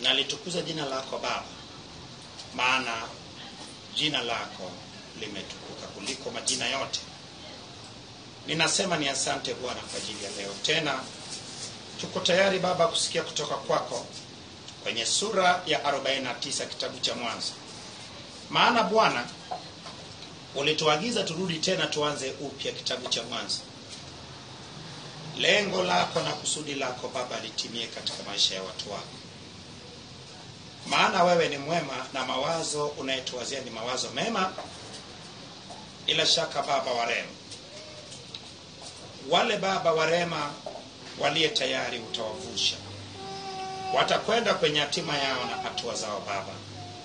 nalitukuza jina lako Baba, maana jina lako limetukuka kuliko majina yote. Ninasema ni asante Bwana kwa ajili ya leo tena. Tuko tayari Baba kusikia kutoka kwako kwenye sura ya 49 kitabu cha Mwanzo, maana Bwana ulituagiza turudi tena tuanze upya kitabu cha Mwanzo. Lengo lako na kusudi lako Baba litimie katika maisha ya watu wako, maana wewe ni mwema na mawazo unayetuwazia ni mawazo mema. Bila shaka Baba wa rehema, wale Baba wa rehema waliye tayari utawavusha, watakwenda kwenye hatima yao na hatua zao. Baba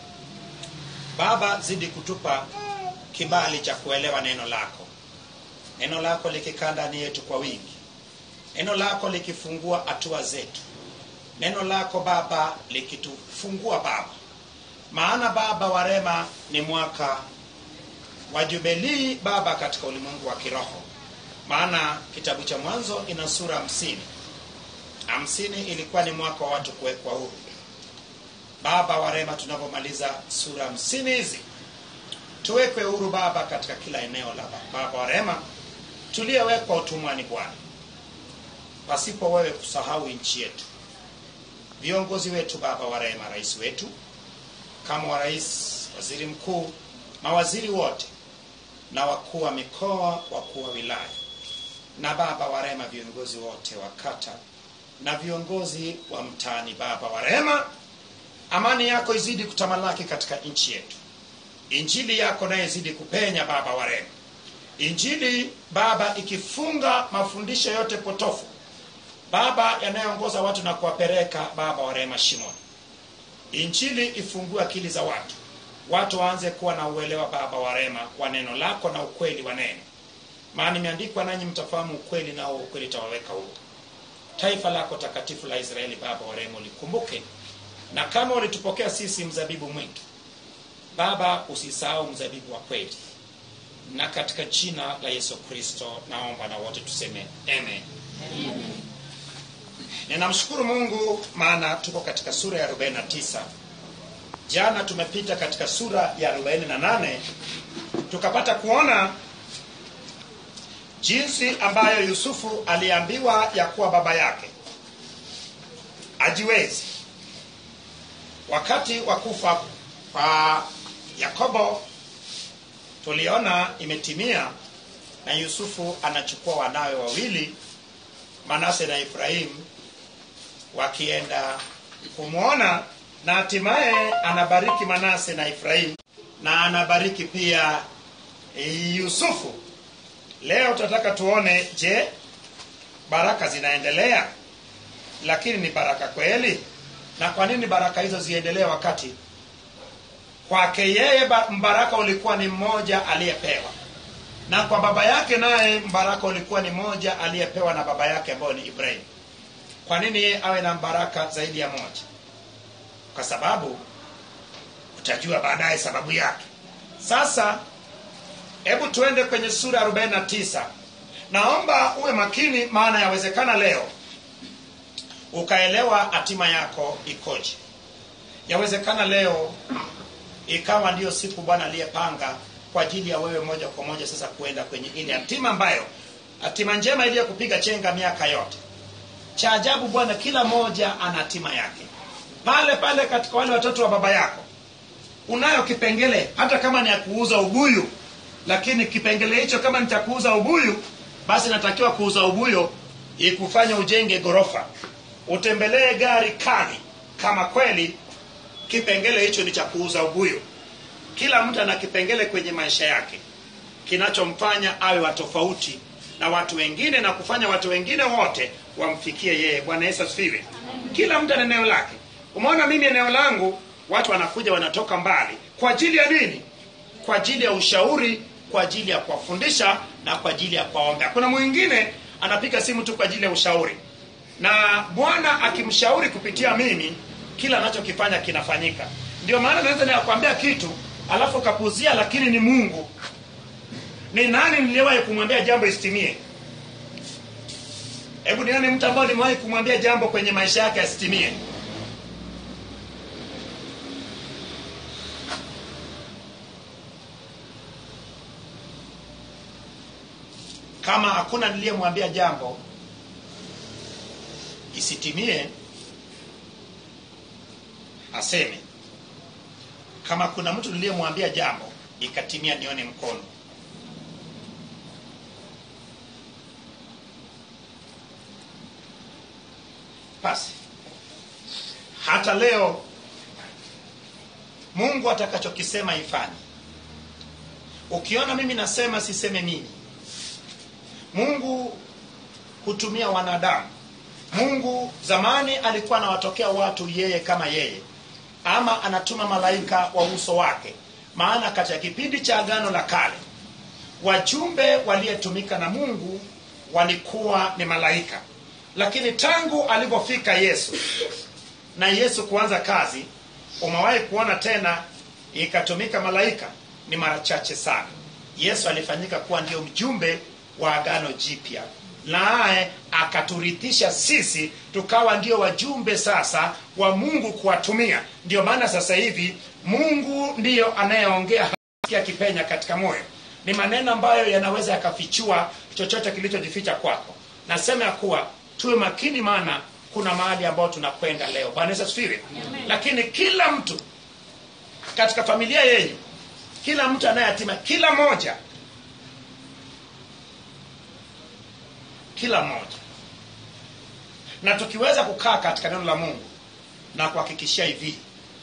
Baba, zidi kutupa kibali cha kuelewa neno lako, neno lako likikaa ndani yetu kwa wingi, neno lako likifungua hatua zetu, neno lako Baba likitufungua Baba, maana Baba wa rehema ni mwaka wa jubilii Baba katika ulimwengu wa kiroho, maana kitabu cha Mwanzo ina sura hamsini. Hamsini ilikuwa ni mwaka wa watu kuwekwa huru. Baba wa rehema, tunapomaliza sura hamsini hizi tuwekwe huru Baba katika kila eneo la Baba wa rehema tuliyewekwa utumwani Bwana, pasipo wewe kusahau nchi yetu, viongozi wetu Baba wa rehema, rais wetu, kama wa rais, waziri mkuu, mawaziri wote na wakuu wa mikoa, wakuu wa wilaya na Baba wa rehema, viongozi wote wa kata na viongozi wa mtaani. Baba wa rehema, amani yako izidi kutamalaki katika nchi yetu Injili yako naye izidi kupenya Baba wa rehema. Injili Baba ikifunga mafundisho yote potofu Baba yanayoongoza watu na kuwapeleka Baba wa rehema shimoni. Injili ifungue akili za watu, watu waanze kuwa na uelewa Baba wa rehema wa neno lako na ukweli wa neno, maana imeandikwa, nanyi mtafahamu ukweli, nao ukweli itawaweka huru. Taifa lako takatifu la Israeli Baba wa rehema ulikumbuke, na kama ulitupokea sisi mzabibu mwingi Baba, usisahau mzabibu wa kweli, na katika jina la Yesu Kristo naomba na wote tuseme amen. Ninamshukuru Mungu maana tuko katika sura ya 49. Jana tumepita katika sura ya 48 tukapata kuona jinsi ambayo Yusufu aliambiwa ya kuwa baba yake ajiwezi wakati wa kufa kwa Yakobo tuliona imetimia, na Yusufu anachukua wanawe wawili Manase na Efraimu wakienda kumwona, na hatimaye anabariki Manase na Efraimu na anabariki pia Yusufu. Leo tunataka tuone, je, baraka zinaendelea? Lakini ni baraka kweli? Na kwa nini baraka hizo ziendelee wakati kwake yeye mbaraka ulikuwa ni mmoja aliyepewa, na kwa baba yake naye mbaraka ulikuwa ni mmoja aliyepewa na baba yake ambayo ni Ibrahimu. Kwa nini yeye awe na mbaraka zaidi ya moja? Kwa sababu utajua baadaye sababu yake. Sasa hebu tuende kwenye sura 49. Naomba uwe makini, maana yawezekana leo ukaelewa hatima yako ikoje. Yawezekana leo ikawa ndiyo siku Bwana aliyepanga kwa ajili ya wewe moja kwa moja sasa kuenda kwenye ile hatima ambayo hatima njema iliyokupiga chenga miaka yote. Cha ajabu Bwana, kila moja ana hatima yake. Pale pale katika wale watoto wa baba yako unayo kipengele, hata kama ni ya kuuza ubuyu, lakini kipengele hicho kama ni cha kuuza ubuyu, basi natakiwa kuuza ubuyu ikufanya ujenge ghorofa, utembelee gari kali, kama kweli kipengele hicho ni cha kuuza ubuyu. Kila mtu ana kipengele kwenye maisha yake kinachomfanya awe wa tofauti na watu wengine na kufanya watu wengine wote wamfikie yeye. Bwana Yesu asifiwe. Kila mtu ana eneo lake. Umeona, mimi eneo langu watu wanakuja wanatoka mbali kwa ajili ya nini? Kwa ajili ya ushauri, kwa ajili ya kuwafundisha na kwa ajili ya kuwaombea. Kuna mwingine anapiga simu tu kwa ajili ya ushauri, na Bwana akimshauri kupitia mimi kila anachokifanya kinafanyika. Ndio maana naweza nikakwambia kitu alafu kapuzia, lakini ni Mungu. Ni nani niliwahi kumwambia jambo isitimie? Hebu nione mtu ambaye nimewahi kumwambia jambo kwenye maisha yake asitimie. kama hakuna niliyemwambia jambo isitimie aseme kama kuna mtu niliyemwambia jambo ikatimia nione mkono basi hata leo mungu atakachokisema ifanye ukiona mimi nasema siseme mimi mungu hutumia wanadamu mungu zamani alikuwa anawatokea watu yeye kama yeye ama anatuma malaika wa uso wake maana katika kipindi cha agano la kale wajumbe waliyetumika na mungu walikuwa ni malaika lakini tangu alipofika yesu na yesu kuanza kazi umewahi kuona tena ikatumika malaika ni mara chache sana yesu alifanyika kuwa ndio mjumbe wa agano jipya naye akaturithisha sisi tukawa ndio wajumbe sasa wa mungu kuwatumia ndio maana sasa hivi mungu ndiyo anayeongea akipenya katika moyo ni maneno ambayo yanaweza yakafichua chochote kilichojificha kwako nasema ya kuwa tuwe makini maana kuna mahali ambao tunakwenda leo bwana yesu asifiwe lakini kila mtu katika familia yenyu kila mtu anayeyatima kila moja kila mmoja na tukiweza kukaa katika neno la mungu na kuhakikishia hivi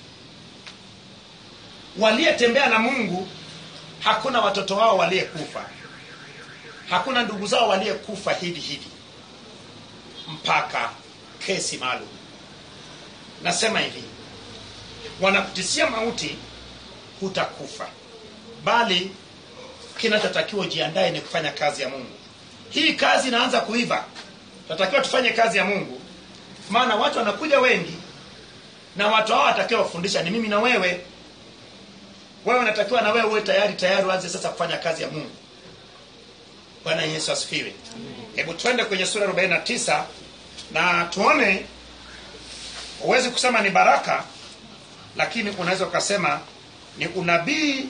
waliyetembea na mungu hakuna watoto wao waliyekufa hakuna ndugu zao waliyekufa hivi hivi mpaka kesi maalum nasema hivi wanakutisia mauti hutakufa bali kinachotakiwa ujiandae ni kufanya kazi ya mungu hii kazi inaanza kuiva tunatakiwa tufanye kazi ya mungu maana watu wanakuja wengi na watu hao watakiwa kufundisha ni mimi na wewe wewe unatakiwa na wewe uwe tayari tayari uanze sasa kufanya kazi ya mungu bwana yesu asifiwe hebu twende kwenye sura 49 na tuone huwezi kusema ni baraka lakini unaweza ukasema ni unabii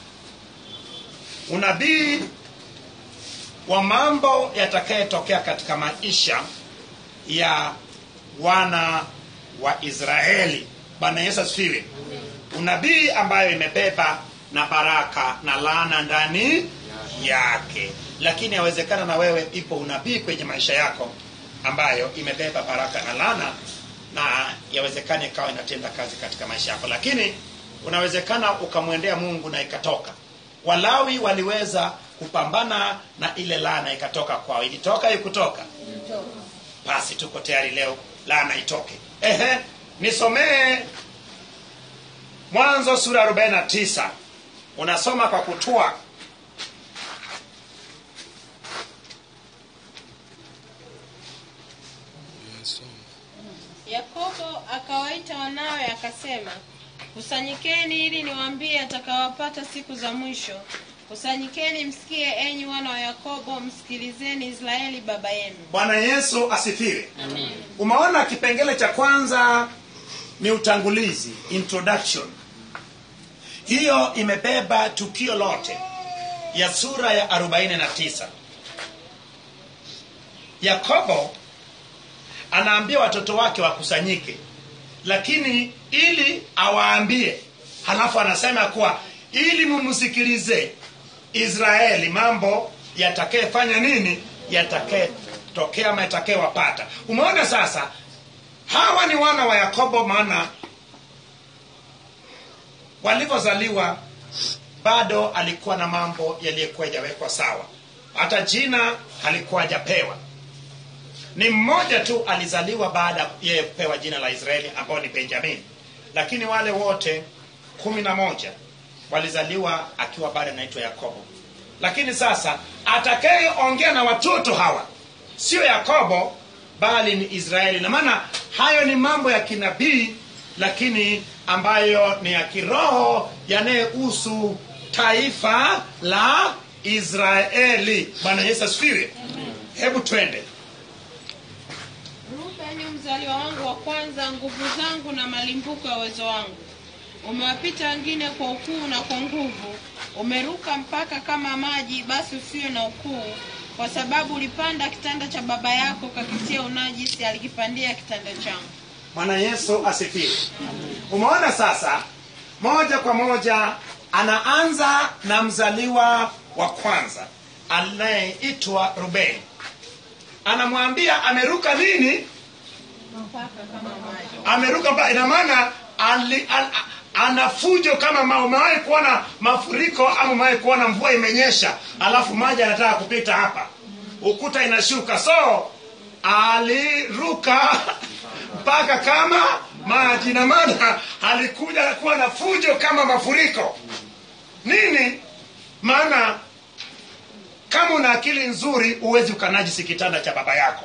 unabii wa mambo yatakayetokea katika maisha ya wana wa israeli bwana yesu asifiwe unabii ambayo imebeba na baraka na laana ndani yake lakini yawezekana na wewe ipo unabii kwenye maisha yako ambayo imebeba baraka na laana na yawezekana ikawa inatenda kazi katika maisha yako lakini unawezekana ukamwendea mungu na ikatoka walawi waliweza kupambana na ile laana ikatoka kwao ilitoka ikutoka basi tuko tayari leo laana itoke ehe nisomee mwanzo sura 49 unasoma kwa kutua yakobo akawaita wanawe akasema kusanyikeni ili niwaambie atakawapata siku za mwisho kusanyikeni msikie enyi wana wa yakobo msikilizeni israeli baba yenu bwana yesu asifiwe umeona kipengele cha kwanza ni utangulizi introduction hiyo imebeba tukio lote ya sura ya 49 yakobo anaambia watoto wake wakusanyike lakini ili awaambie halafu anasema kuwa ili mumsikilize israeli mambo yatakayefanya nini yatakayetokea ama yatakayewapata umeona sasa hawa ni wana wa yakobo maana walivyozaliwa bado alikuwa na mambo yaliyokuwa yajawekwa sawa hata jina halikuwa hajapewa ni mmoja tu alizaliwa baada ya yeye kupewa jina la israeli ambao ni benjamini lakini wale wote kumi na moja walizaliwa akiwa bado anaitwa yakobo lakini sasa atakayeongea na watoto hawa sio yakobo bali ni israeli na maana hayo ni mambo ya kinabii lakini ambayo ni ya kiroho yanayehusu taifa la israeli bwana yesu asifiwe hebu twende rubeni mzaliwa wangu wa kwanza nguvu zangu na malimbuko ya uwezo wangu umewapita wengine kwa ukuu na kwa nguvu umeruka mpaka kama maji basi usio na ukuu kwa sababu ulipanda kitanda cha baba yako ukakitia unajisi alikipandia kitanda changu bwana yesu asifiwe umeona sasa moja kwa moja anaanza na mzaliwa wa kwanza anayeitwa rubeni anamwambia ameruka nini ameruka mba ina maana ali- an- a- ana fujo kama ma- umewahi kuona mafuriko ama umewahi kuona mvua imenyesha alafu maji anataka kupita hapa ukuta inashuka so aliruka mpaka kama maji na maana alikuja kuwa na fujo kama mafuriko nini maana kama una akili nzuri huwezi ukanajisi kitanda cha baba yako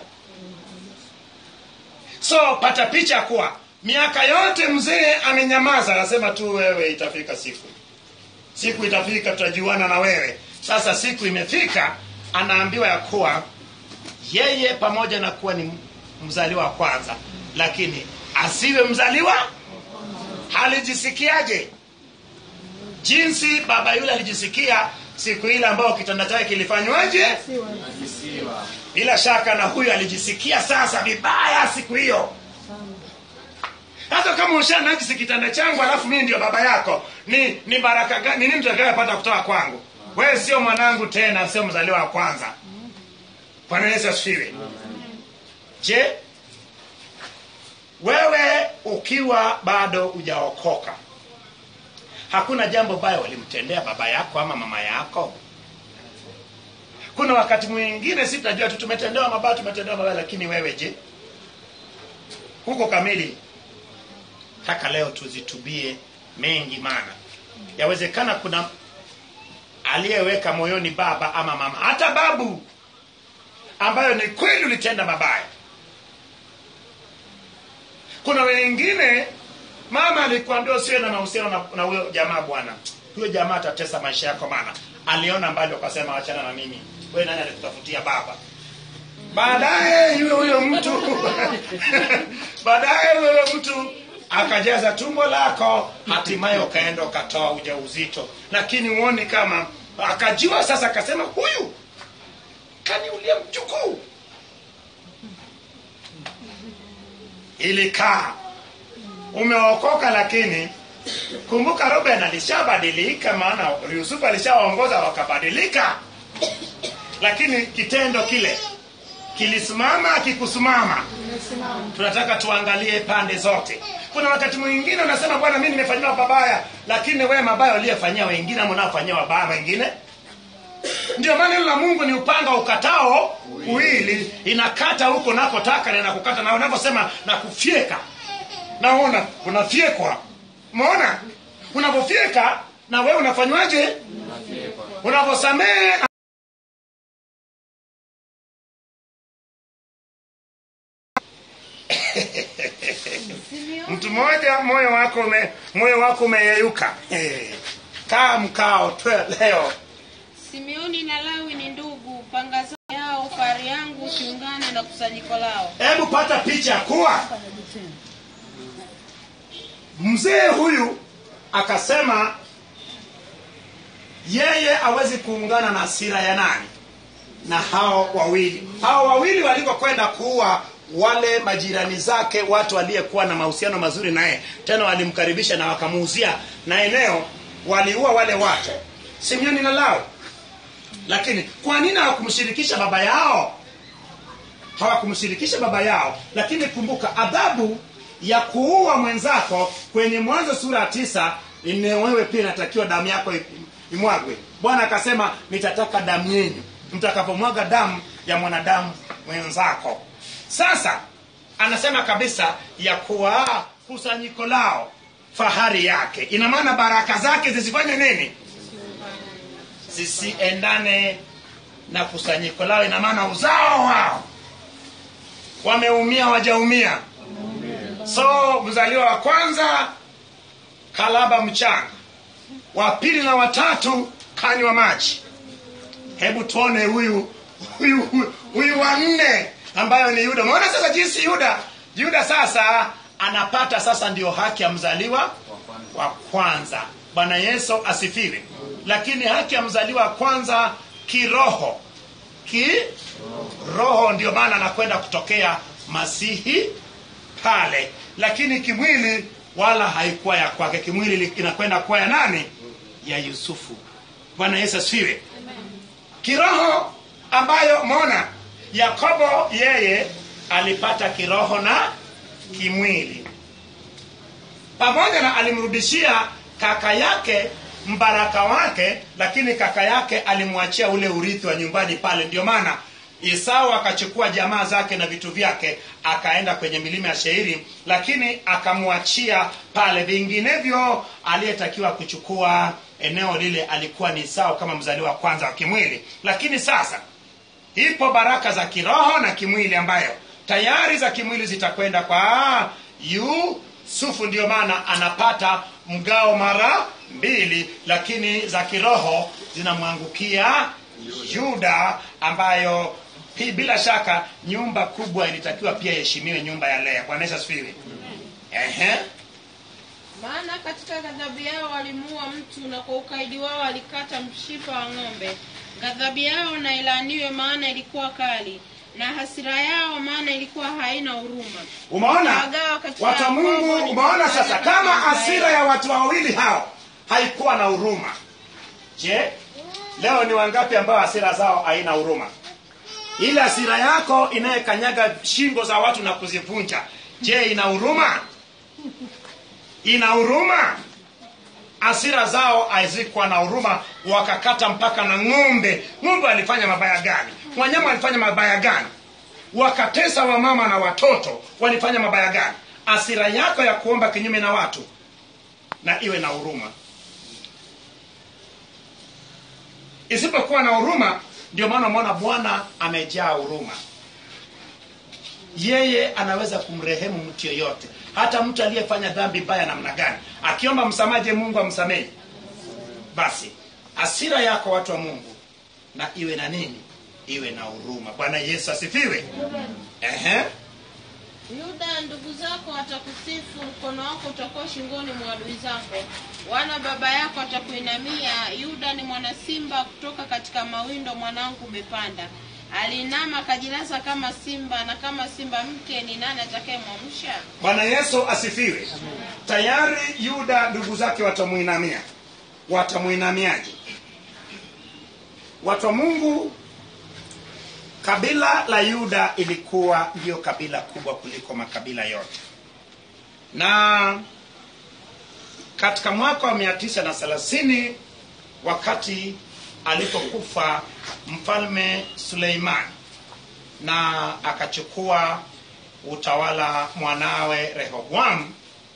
so pata picha kuwa miaka yote mzee amenyamaza anasema tu wewe itafika siku siku itafika tutajuana na wewe sasa siku imefika anaambiwa ya kuwa yeye pamoja na kuwa ni mzaliwa wa kwanza lakini asiwe mzaliwa alijisikiaje jinsi baba yule alijisikia siku ile ambayo kitanda chake kilifanywaje bila shaka na huyu alijisikia sasa vibaya siku hiyo hata kama ushanajisi kitanda changu alafu mimi ndio baba yako ni ni baraka gani nini tutakayopata kutoka kwangu wewe sio mwanangu tena sio mzaliwa wa kwanza bwana yesu asifiwe je wewe ukiwa bado hujaokoka hakuna jambo baya walimtendea baba yako ama mama yako kuna wakati mwingine si tunajua tu tumetendewa mabaya tumetendewa mabaya lakini wewe je huko kamili taka leo tuzitubie mengi mana yawezekana kuna aliyeweka moyoni baba ama mama hata babu ambayo ni kweli ulitenda mabaya kuna wengine mama alikuambia usiwe na mahusiano na- na huyo jamaa bwana huyo jamaa atatesa maisha yako maana aliona mbali wakasema wachana na mimi wewe nani alikutafutia baba baadaye yule huyo mtu baadaye yule huyo mtu akajaza tumbo lako hatimaye ukaenda ukatoa ujauzito lakini uoni kama akajua sasa akasema huyu kaniulia mjukuu ilikaa umeokoka lakini kumbuka ruben alishabadilika maana yusufu alishawaongoza wakabadilika lakini kitendo kile kilisimama kikusimama tunataka tuangalie pande zote kuna wakati mwingine unasema bwana mi nimefanyiwa mabaya lakini wewe mabaya uliyefanyia wengine ama unaofanyia wabaya wengine ndio maana neno la mungu ni upanga ukatao uwili inakata huko nakotaka na inakukata na unavyosema na kufyeka naona unafyekwa umeona unavyofyeka na wewe unafanywaje unavyosamehe mtu mmoja moyo wako ume, moyo wako umeyeyuka Eh, kaa mkao twe leo simeoni na lawi ni ndugu panga zao yao fahari yangu ukiungana na kusanyiko lao hebu pata picha kuwa mzee huyu akasema yeye awezi kuungana na sira ya nani na hao wawili hao wawili walikokwenda kuua wale majirani zake watu waliyekuwa na mahusiano mazuri naye tena walimkaribisha na wakamuuzia na eneo waliua wale watu simeoni na lawi lakini kwa nini hawakumshirikisha baba yao hawakumshirikisha baba yao lakini kumbuka adhabu ya kuua mwenzako kwenye mwanzo sura ya tisa ine wewe pia inatakiwa damu yako i- imwagwe bwana akasema nitataka damu yenyu mtakapomwaga damu ya mwanadamu mwenzako sasa anasema kabisa ya kuwa kusanyiko lao fahari yake ina maana baraka zake zisifanye nini zisiendane na kusanyiko lao ina maana uzao wao wameumia wajaumia so mzaliwa wa kwanza kalaba mchanga wa pili na watatu kanywa maji hebu tuone huyu huyu huyu- huyu wa nne ambayo ni yuda umeona sasa jinsi yuda yuda sasa anapata sasa ndio haki ya mzaliwa wa kwanza bwana yesu asifiwe lakini haki ya mzaliwa wa kwanza kiroho kiroho ndio maana anakwenda kutokea masihi pale lakini kimwili wala haikuwa ya kwake kimwili li- inakwenda kuwa ya nani ya yusufu bwana yesu asifiwe kiroho ambayo mona yakobo yeye alipata kiroho na kimwili pamoja na alimrudishia kaka yake mbaraka wake lakini kaka yake alimwachia ule urithi wa nyumbani pale ndio maana isau akachukua jamaa zake na vitu vyake akaenda kwenye milima ya sheiri lakini akamwachia pale vinginevyo aliyetakiwa kuchukua eneo lile alikuwa ni isau kama mzaliwa wa kwanza wa kimwili lakini sasa ipo baraka za kiroho na kimwili ambayo tayari za kimwili zitakwenda kwa yusufu ndio maana anapata mgao mara mbili lakini za kiroho zinamwangukia yuda ambayo pi- bila shaka nyumba kubwa ilitakiwa pia iheshimiwe nyumba ya lea bwana yesu asifiwe ehe maana katika ghadhabu yao walimuua mtu na kwa ukaidi wao walikata mshipa wa ng'ombe ghadhabu yao na ilaaniwe maana ilikuwa kali na hasira yao maana ilikuwa haina huruma umeona Wagawa katika watu wa mungu Yakobo ni umeona kufanya sasa kama kama Israeli. asira ya watu wawili hao haikuwa na huruma je leo ni wangapi ambao asira zao haina huruma ile asira yako inayekanyaga shingo za watu na kuzivunja je ina huruma ina huruma asira zao hazikuwa na huruma wakakata mpaka na ng'ombe ng'ombe walifanya mabaya gani wanyama walifanya mabaya gani wakatesa wamama na watoto walifanya mabaya gani asira yako ya kuomba kinyume na watu na iwe na huruma isipokuwa na huruma ndio maana mwana bwana amejaa huruma yeye anaweza kumrehemu mtu yoyote hata mtu aliyefanya dhambi mbaya namna gani akiomba msamaje mungu amsamehe basi asira yako watu wa mungu na iwe na nini iwe na huruma bwana yesu asifiwe Ehe. yuda ndugu zako watakusifu mkono wako utakuwa shingoni mwa adui zako wana baba yako watakuinamia yuda ni mwana simba kutoka katika mawindo mwanangu umepanda aliinama akajilaza kama simba na kama simba mke ni nani atakayemwamsha bwana yesu asifiwe tayari yuda ndugu zake watamuinamia watamuinamiaje watu wa mungu kabila la yuda ilikuwa ndiyo kabila kubwa kuliko makabila yote na katika mwaka wa mia tisa na thelathini wakati alipokufa mfalme suleimani na akachukua utawala mwanawe rehoboam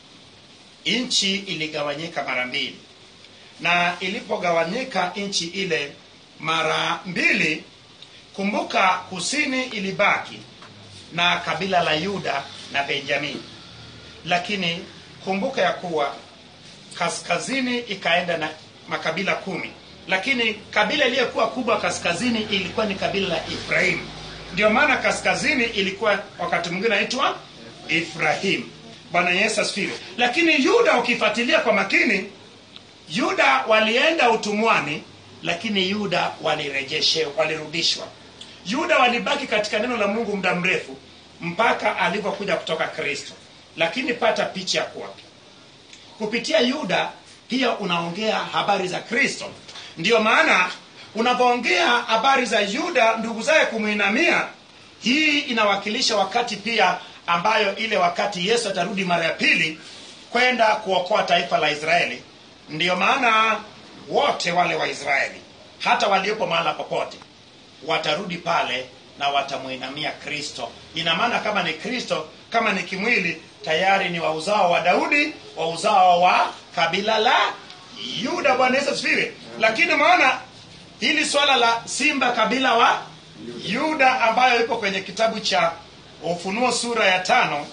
nchi iligawanyika mara mbili na ilipogawanyika nchi ile mara mbili kumbuka kusini ilibaki na kabila la yuda na benjamini lakini kumbuka ya kuwa kaskazini ikaenda na makabila kumi lakini kabila iliyokuwa kubwa kaskazini ilikuwa ni kabila la ifrahimu ndio maana kaskazini ilikuwa wakati mwingine naitwa ifrahimu bwana yesu asifiwe lakini yuda ukifuatilia kwa makini yuda walienda utumwani lakini yuda walirejeshe walirudishwa yuda walibaki katika neno la mungu muda mrefu mpaka alivyokuja kutoka kristo lakini pata picha ya kuwa kupitia yuda pia unaongea habari za kristo ndiyo maana unapoongea habari za yuda ndugu zake kumwinamia hii inawakilisha wakati pia ambayo ile wakati yesu atarudi mara ya pili kwenda kuokoa taifa la israeli ndiyo maana wote wale wa israeli hata waliopo mahala popote watarudi pale na watamwinamia kristo ina maana kama ni kristo kama ni kimwili tayari ni wa uzao wa daudi wa uzao wa kabila la yuda bwana yesu asifiwe lakini maona hili swala la simba kabila wa yuda ambayo ipo kwenye kitabu cha ufunuo sura ya tano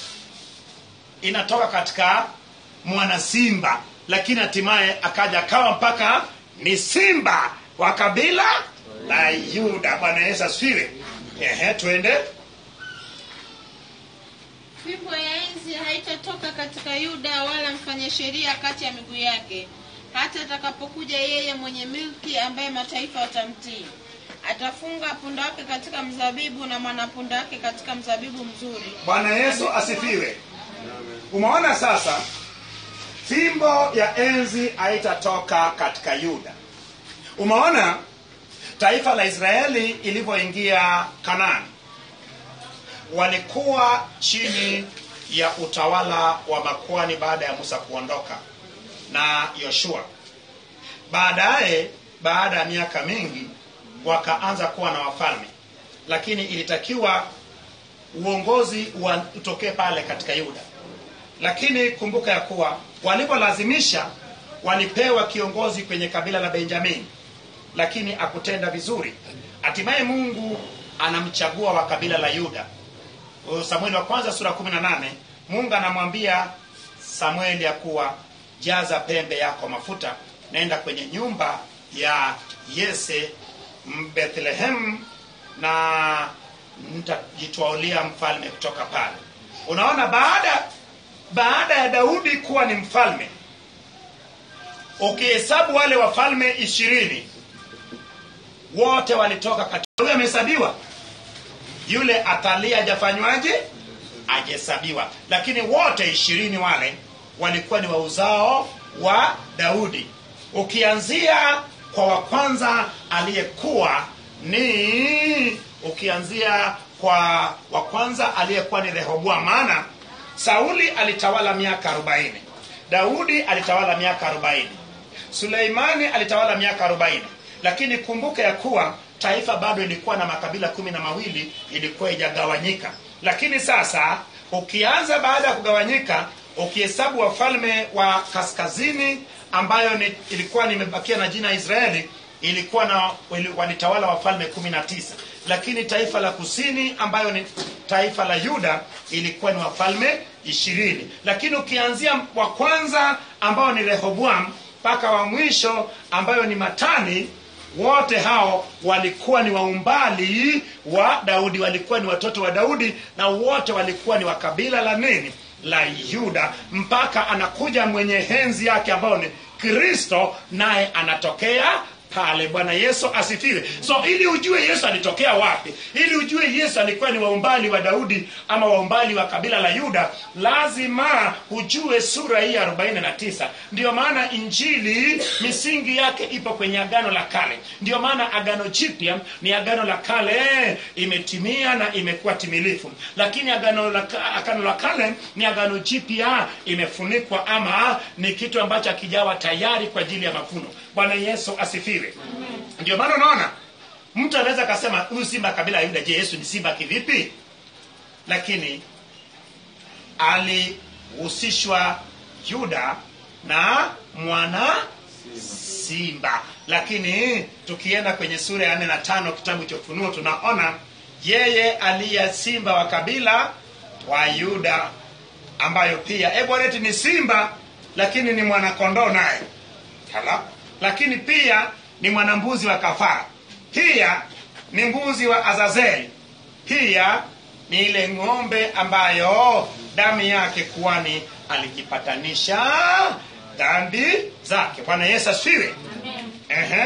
inatoka katika mwana simba lakini hatimaye akaja akawa mpaka ni simba wa kabila la yuda bwana yesu asifiwe ehe twende fimbo ya enzi haitatoka katika yuda wala mfanya sheria kati ya miguu yake hata atakapokuja yeye mwenye milki ambaye mataifa watamtii atafunga punda wake katika mzabibu na mwanapunda wake katika mzabibu mzuri bwana yesu asifiwe umeona sasa fimbo ya enzi haitatoka katika yuda umeona taifa la israeli ilivyoingia kanani walikuwa chini ya utawala wa makuani baada ya musa kuondoka na yoshua baadaye baada ya miaka mingi wakaanza kuwa na wafalme lakini ilitakiwa uongozi wa- utokee pale katika yuda lakini kumbuka ya kuwa walipolazimisha walipewa kiongozi kwenye kabila la benjamini lakini akutenda vizuri hatimaye mungu anamchagua wa kabila la yuda samueli wa kwanza sura 18 mungu anamwambia samueli ya kuwa jaza pembe yako mafuta naenda kwenye nyumba ya yese bethlehem na nitajitwaulia mfalme kutoka pale unaona baada baada ya daudi kuwa ni mfalme ukihesabu wale wafalme ishirini wote walitoka katika huyo amehesabiwa yule atalia hajafanywaje ajahesabiwa lakini wote ishirini wale walikuwa ni wauzao wa daudi ukianzia kwa wa kwanza aliyekuwa ni ukianzia kwa wa kwanza aliyekuwa ni rehoboam maana sauli alitawala miaka arobaini daudi alitawala miaka arobaini suleimani alitawala miaka arobaini lakini kumbuka ya kuwa taifa bado ilikuwa na makabila kumi na mawili ilikuwa ijagawanyika lakini sasa ukianza baada ya kugawanyika ukihesabu wafalme wa kaskazini ambayo ni, ilikuwa nimebakia na jina israeli ilikuwa na wali- walitawala wafalme kumi na tisa lakini taifa la kusini ambayo ni taifa la yuda ilikuwa ni wafalme ishirini lakini ukianzia wa kwanza ambao ni rehoboam mpaka wa mwisho ambayo ni matani wote hao walikuwa ni waumbali wa daudi walikuwa ni watoto wa daudi na wote walikuwa ni wa kabila la nini la yuda mpaka anakuja mwenye henzi yake ambayo ni kristo naye anatokea pale bwana yesu asifiwe so ili ujue yesu alitokea wapi ili ujue yesu alikuwa ni waumbali wa daudi ama waumbali wa kabila la yuda lazima ujue sura hii ya 49 ndiyo maana injili misingi yake ipo kwenye agano la kale ndiyo maana agano jipya ni agano la kale imetimia na imekuwa timilifu lakini agano la, agano la kale ni agano jipya imefunikwa ama ni kitu ambacho akijawa tayari kwa ajili ya mavuno bwana yesu asifiwe ndio maana unaona mtu anaweza akasema huyu simba kabila ya yuda je yesu ni simba kivipi lakini alihusishwa yuda na mwana simba lakini tukienda kwenye sura ya nne na tano kitabu cha ufunuo tunaona yeye aliye simba wa kabila wa yuda ambayo pia eboreti ni simba lakini ni mwanakondoo naye Hala. lakini pia ni mwanambuzi wa kafara pia ni mbuzi wa azazeli pia ni ile ng'ombe ambayo damu yake kuani alijipatanisha dhambi zake bwana yesu asifiwe Ehe.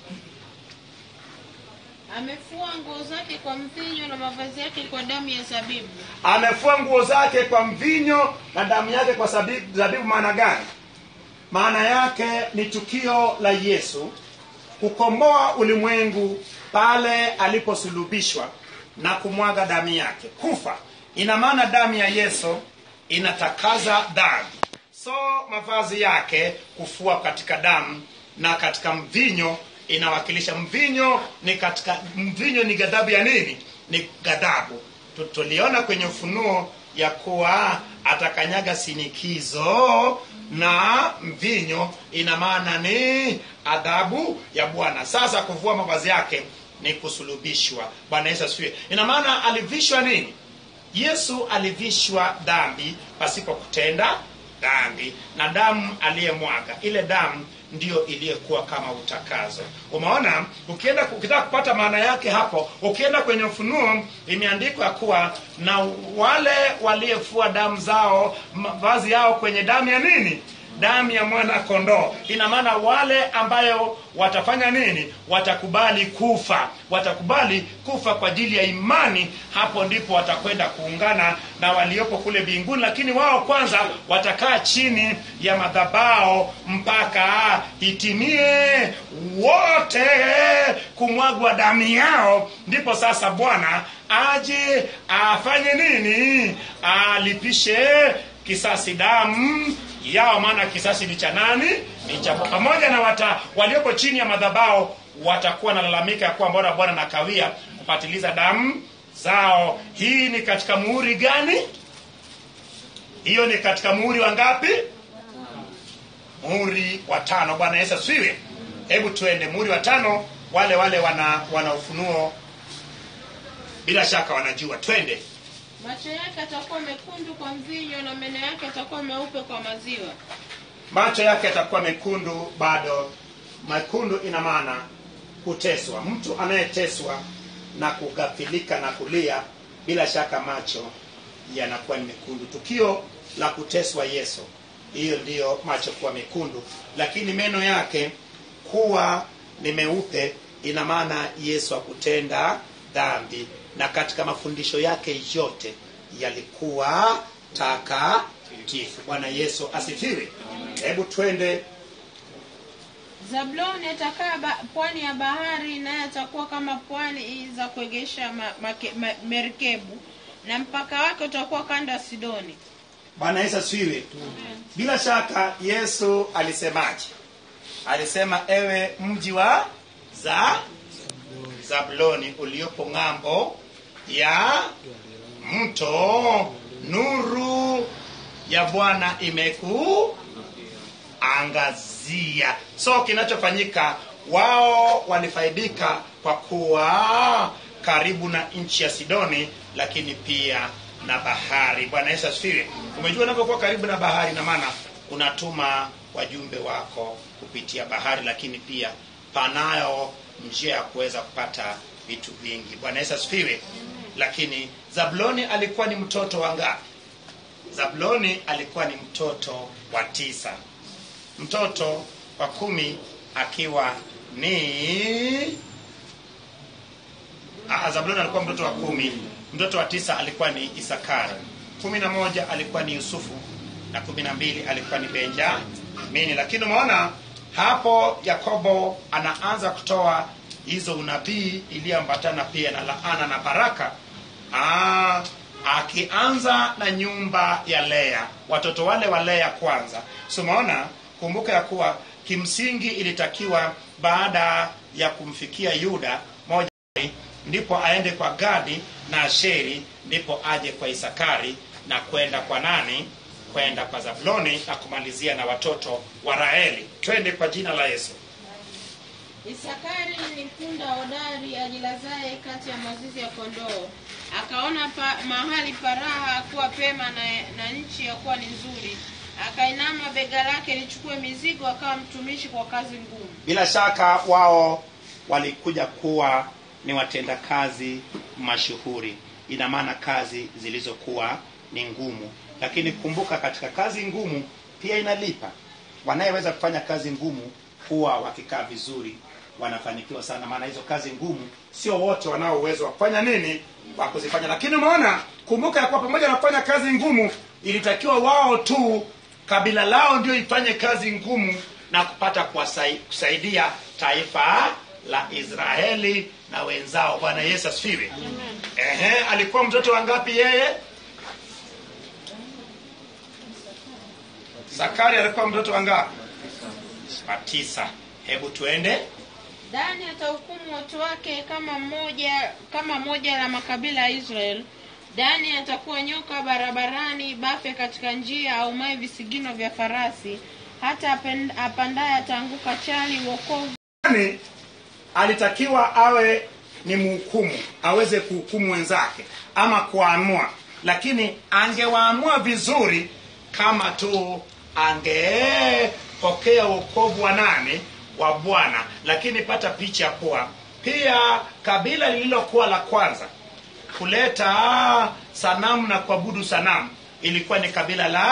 amefua nguo zake kwa mvinyo na mavazi yake kwa damu ya zabibu amefua nguo zake kwa mvinyo na damu yake kwa sabibu- zabibu maana gani maana yake ni tukio la yesu kukomboa ulimwengu pale aliposulubishwa na kumwaga damu yake kufa ina maana damu ya yesu inatakaza dhambi so mavazi yake kufua katika damu na katika mvinyo inawakilisha mvinyo ni katika mvinyo ni ghadhabu ya nini ni ghadhabu Tu- tuliona kwenye ufunuo ya kuwa atakanyaga sinikizo na mvinyo ina maana ni adhabu ya bwana sasa kuvua mavazi yake ni kusulubishwa bwana yesu asifiwe ina maana alivishwa nini yesu alivishwa dhambi pasipo kutenda dhambi na damu aliyemwaga ile damu ndiyo iliyokuwa kama utakazo umeona ukienda ukitaka kupata maana yake hapo ukienda kwenye ufunuo imeandikwa kuwa na wale waliyefua damu zao mavazi yao kwenye damu ya nini damu ya mwana kondoo ina maana wale ambayo watafanya nini watakubali kufa watakubali kufa kwa ajili ya imani hapo ndipo watakwenda kuungana na waliopo kule mbinguni lakini wao kwanza watakaa chini ya madhabao mpaka itimie wote kumwagwa damu yao ndipo sasa bwana aje afanye nini alipishe kisasi damu yao maana kisasi ni cha nani ni cha pamoja na wata waliopo chini ya madhabao watakuwa nalalamika ya kuwa mbona bwana nakawia kupatiliza damu zao hii ni katika muhuri gani hiyo ni katika muhuri wa ngapi muhuri wa tano bwana yesu asifiwe hebu tuende muhuri wa tano wale wale wana wana ufunuo bila shaka wanajua twende macho yake atakuwa mekundu kwa mvinyo na meno yake atakuwa meupe kwa maziwa macho yake yatakuwa mekundu bado mekundu ina maana kuteswa mtu anayeteswa na kugafilika na kulia bila shaka macho yanakuwa ni mekundu tukio la kuteswa yesu hiyo ndiyo macho kuwa mekundu lakini meno yake kuwa ni meupe ina maana yesu akutenda dhambi na katika mafundisho yake yote yalikuwa takatifu bwana yesu asifiwe hebu twende zabuloni atakaa ba- pwani ya bahari naye atakuwa kama pwani za kuegesha ma, make- ma, merikebu na mpaka wake utakuwa kando ya sidoni bwana yesu asifiwe bila shaka yesu alisemaje alisema ewe mji wa za zabuloni uliopo ng'ambo ya mto nuru ya bwana imekuangazia so kinachofanyika wao walifaidika kwa kuwa karibu na nchi ya sidoni lakini pia na bahari bwana yesu asifiwe umejua unavyokuwa karibu na bahari na maana unatuma wajumbe wako kupitia bahari lakini pia panayo njia ya kuweza kupata vitu vingi bwana yesu asifiwe lakini zabuloni alikuwa ni mtoto wa ngapi zabuloni alikuwa ni mtoto wa tisa mtoto wa kumi akiwa ni Ah, zabuloni alikuwa mtoto wa kumi mtoto wa tisa alikuwa ni isakari kumi na moja alikuwa ni yusufu na kumi na mbili alikuwa ni benjamini lakini umeona hapo yakobo anaanza kutoa hizo unabii iliyoambatana pia na laana na baraka Aa, akianza na nyumba ya lea watoto wale wa lea kwanza so umeona kumbuka ya kuwa kimsingi ilitakiwa baada ya kumfikia yuda moja ndipo aende kwa gadi na asheri ndipo aje kwa isakari na kwenda kwa nani kwenda kwa zabuloni na kumalizia na watoto wa raeli twende kwa jina la yesu isakari ni punda hodari ajilazaye kati ya mazizi ya kondoo akaona pa, mahali paraha kuwa pema na, na nchi ya kuwa ni nzuri akainama bega lake lichukue mizigo akawa mtumishi kwa kazi ngumu bila shaka wao walikuja kuwa ni watendakazi mashuhuri ina maana kazi zilizokuwa ni ngumu lakini kumbuka katika kazi ngumu pia inalipa wanayeweza kufanya kazi ngumu huwa wakikaa vizuri wanafanikiwa sana maana hizo kazi ngumu sio wote wanao uwezo wa kufanya nini wa kuzifanya lakini umeona kumbuka ya kuwa pamoja na kufanya kazi ngumu ilitakiwa wao tu kabila lao ndio ifanye kazi ngumu na kupata kuwasai- kusaidia taifa la israeli na wenzao bwana yesu asifiwe Ehe, alikuwa mtoto wa ngapi yeye zakari alikuwa mtoto wa ngapi wa tisa hebu tuende dani atahukumu watu wake kama mmoja kama moja la makabila ya israel dani atakuwa nyoka barabarani bafe katika njia aumaye visigino vya farasi hata apen- apandaye ataanguka chali uokovu Nani alitakiwa awe ni mhukumu aweze kuhukumu wenzake ama kuamua lakini angewaamua vizuri kama tu angepokea uokovu wa nani wa bwana lakini pata picha kuwa pia kabila lililokuwa la kwanza kuleta sanamu na kuabudu sanamu ilikuwa ni kabila la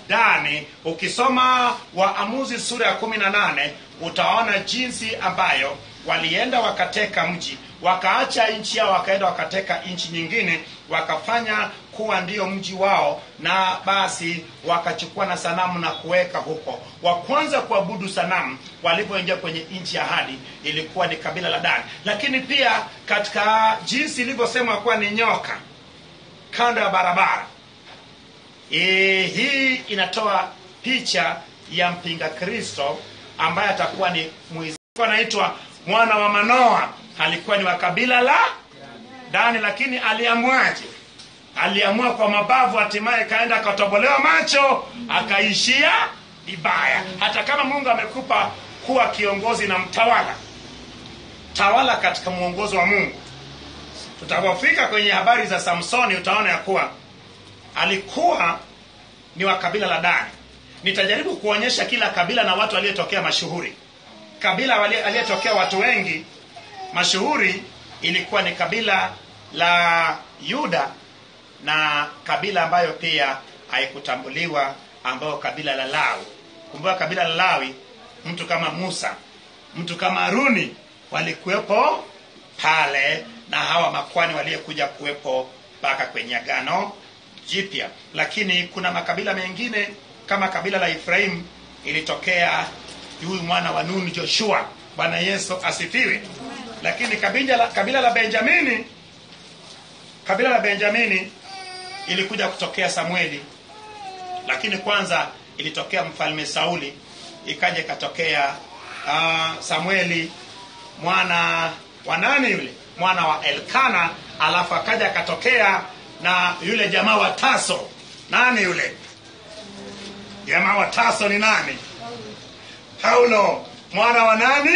dani ukisoma waamuzi sura ya kumi na nane utaona jinsi ambayo walienda wakateka mji wakaacha nchi yao wakaenda wakateka nchi nyingine wakafanya kuwa ndio mji wao na basi wakachukua na sanamu na kuweka huko wa kwanza kuabudu sanamu walipoingia kwenye nchi ya hadi ilikuwa ni kabila la dani lakini pia katika jinsi ilivyosemwa kuwa ni nyoka kando ya barabara e, hii inatoa picha ya mpinga kristo ambaye atakuwa ni mwizi anaitwa mwana wa manoa alikuwa ni wa kabila la dani lakini aliamwaje aliamua kwa mabavu hatimaye kaenda akatobolewa macho akaishia vibaya hata kama mungu amekupa kuwa kiongozi na mtawala tawala katika mwongozo wa mungu tutapofika kwenye habari za samsoni utaona ya kuwa alikuwa ni wa kabila la dani nitajaribu kuonyesha kila kabila na watu aliyetokea mashuhuri kabila wali- aliyetokea watu wengi mashuhuri ilikuwa ni kabila la yuda na kabila ambayo pia haikutambuliwa ambayo kabila la lawi kumbuka kabila la lawi mtu kama musa mtu kama haruni walikuwepo pale na hawa makwani waliyekuja kuwepo mpaka kwenye agano jipya lakini kuna makabila mengine kama kabila la efraimu ilitokea huyu mwana wa nuni joshua bwana yesu asifiwe lakini kabila la, kabila la benjamini kabila la benjamini ilikuja kutokea samueli lakini kwanza ilitokea mfalme sauli ikaja ikatokea uh, samueli mwana wa nani yule mwana wa elkana alafu akaja akatokea na yule jamaa wa taso nani yule jamaa wa taso ni nani paulo mwana wa nani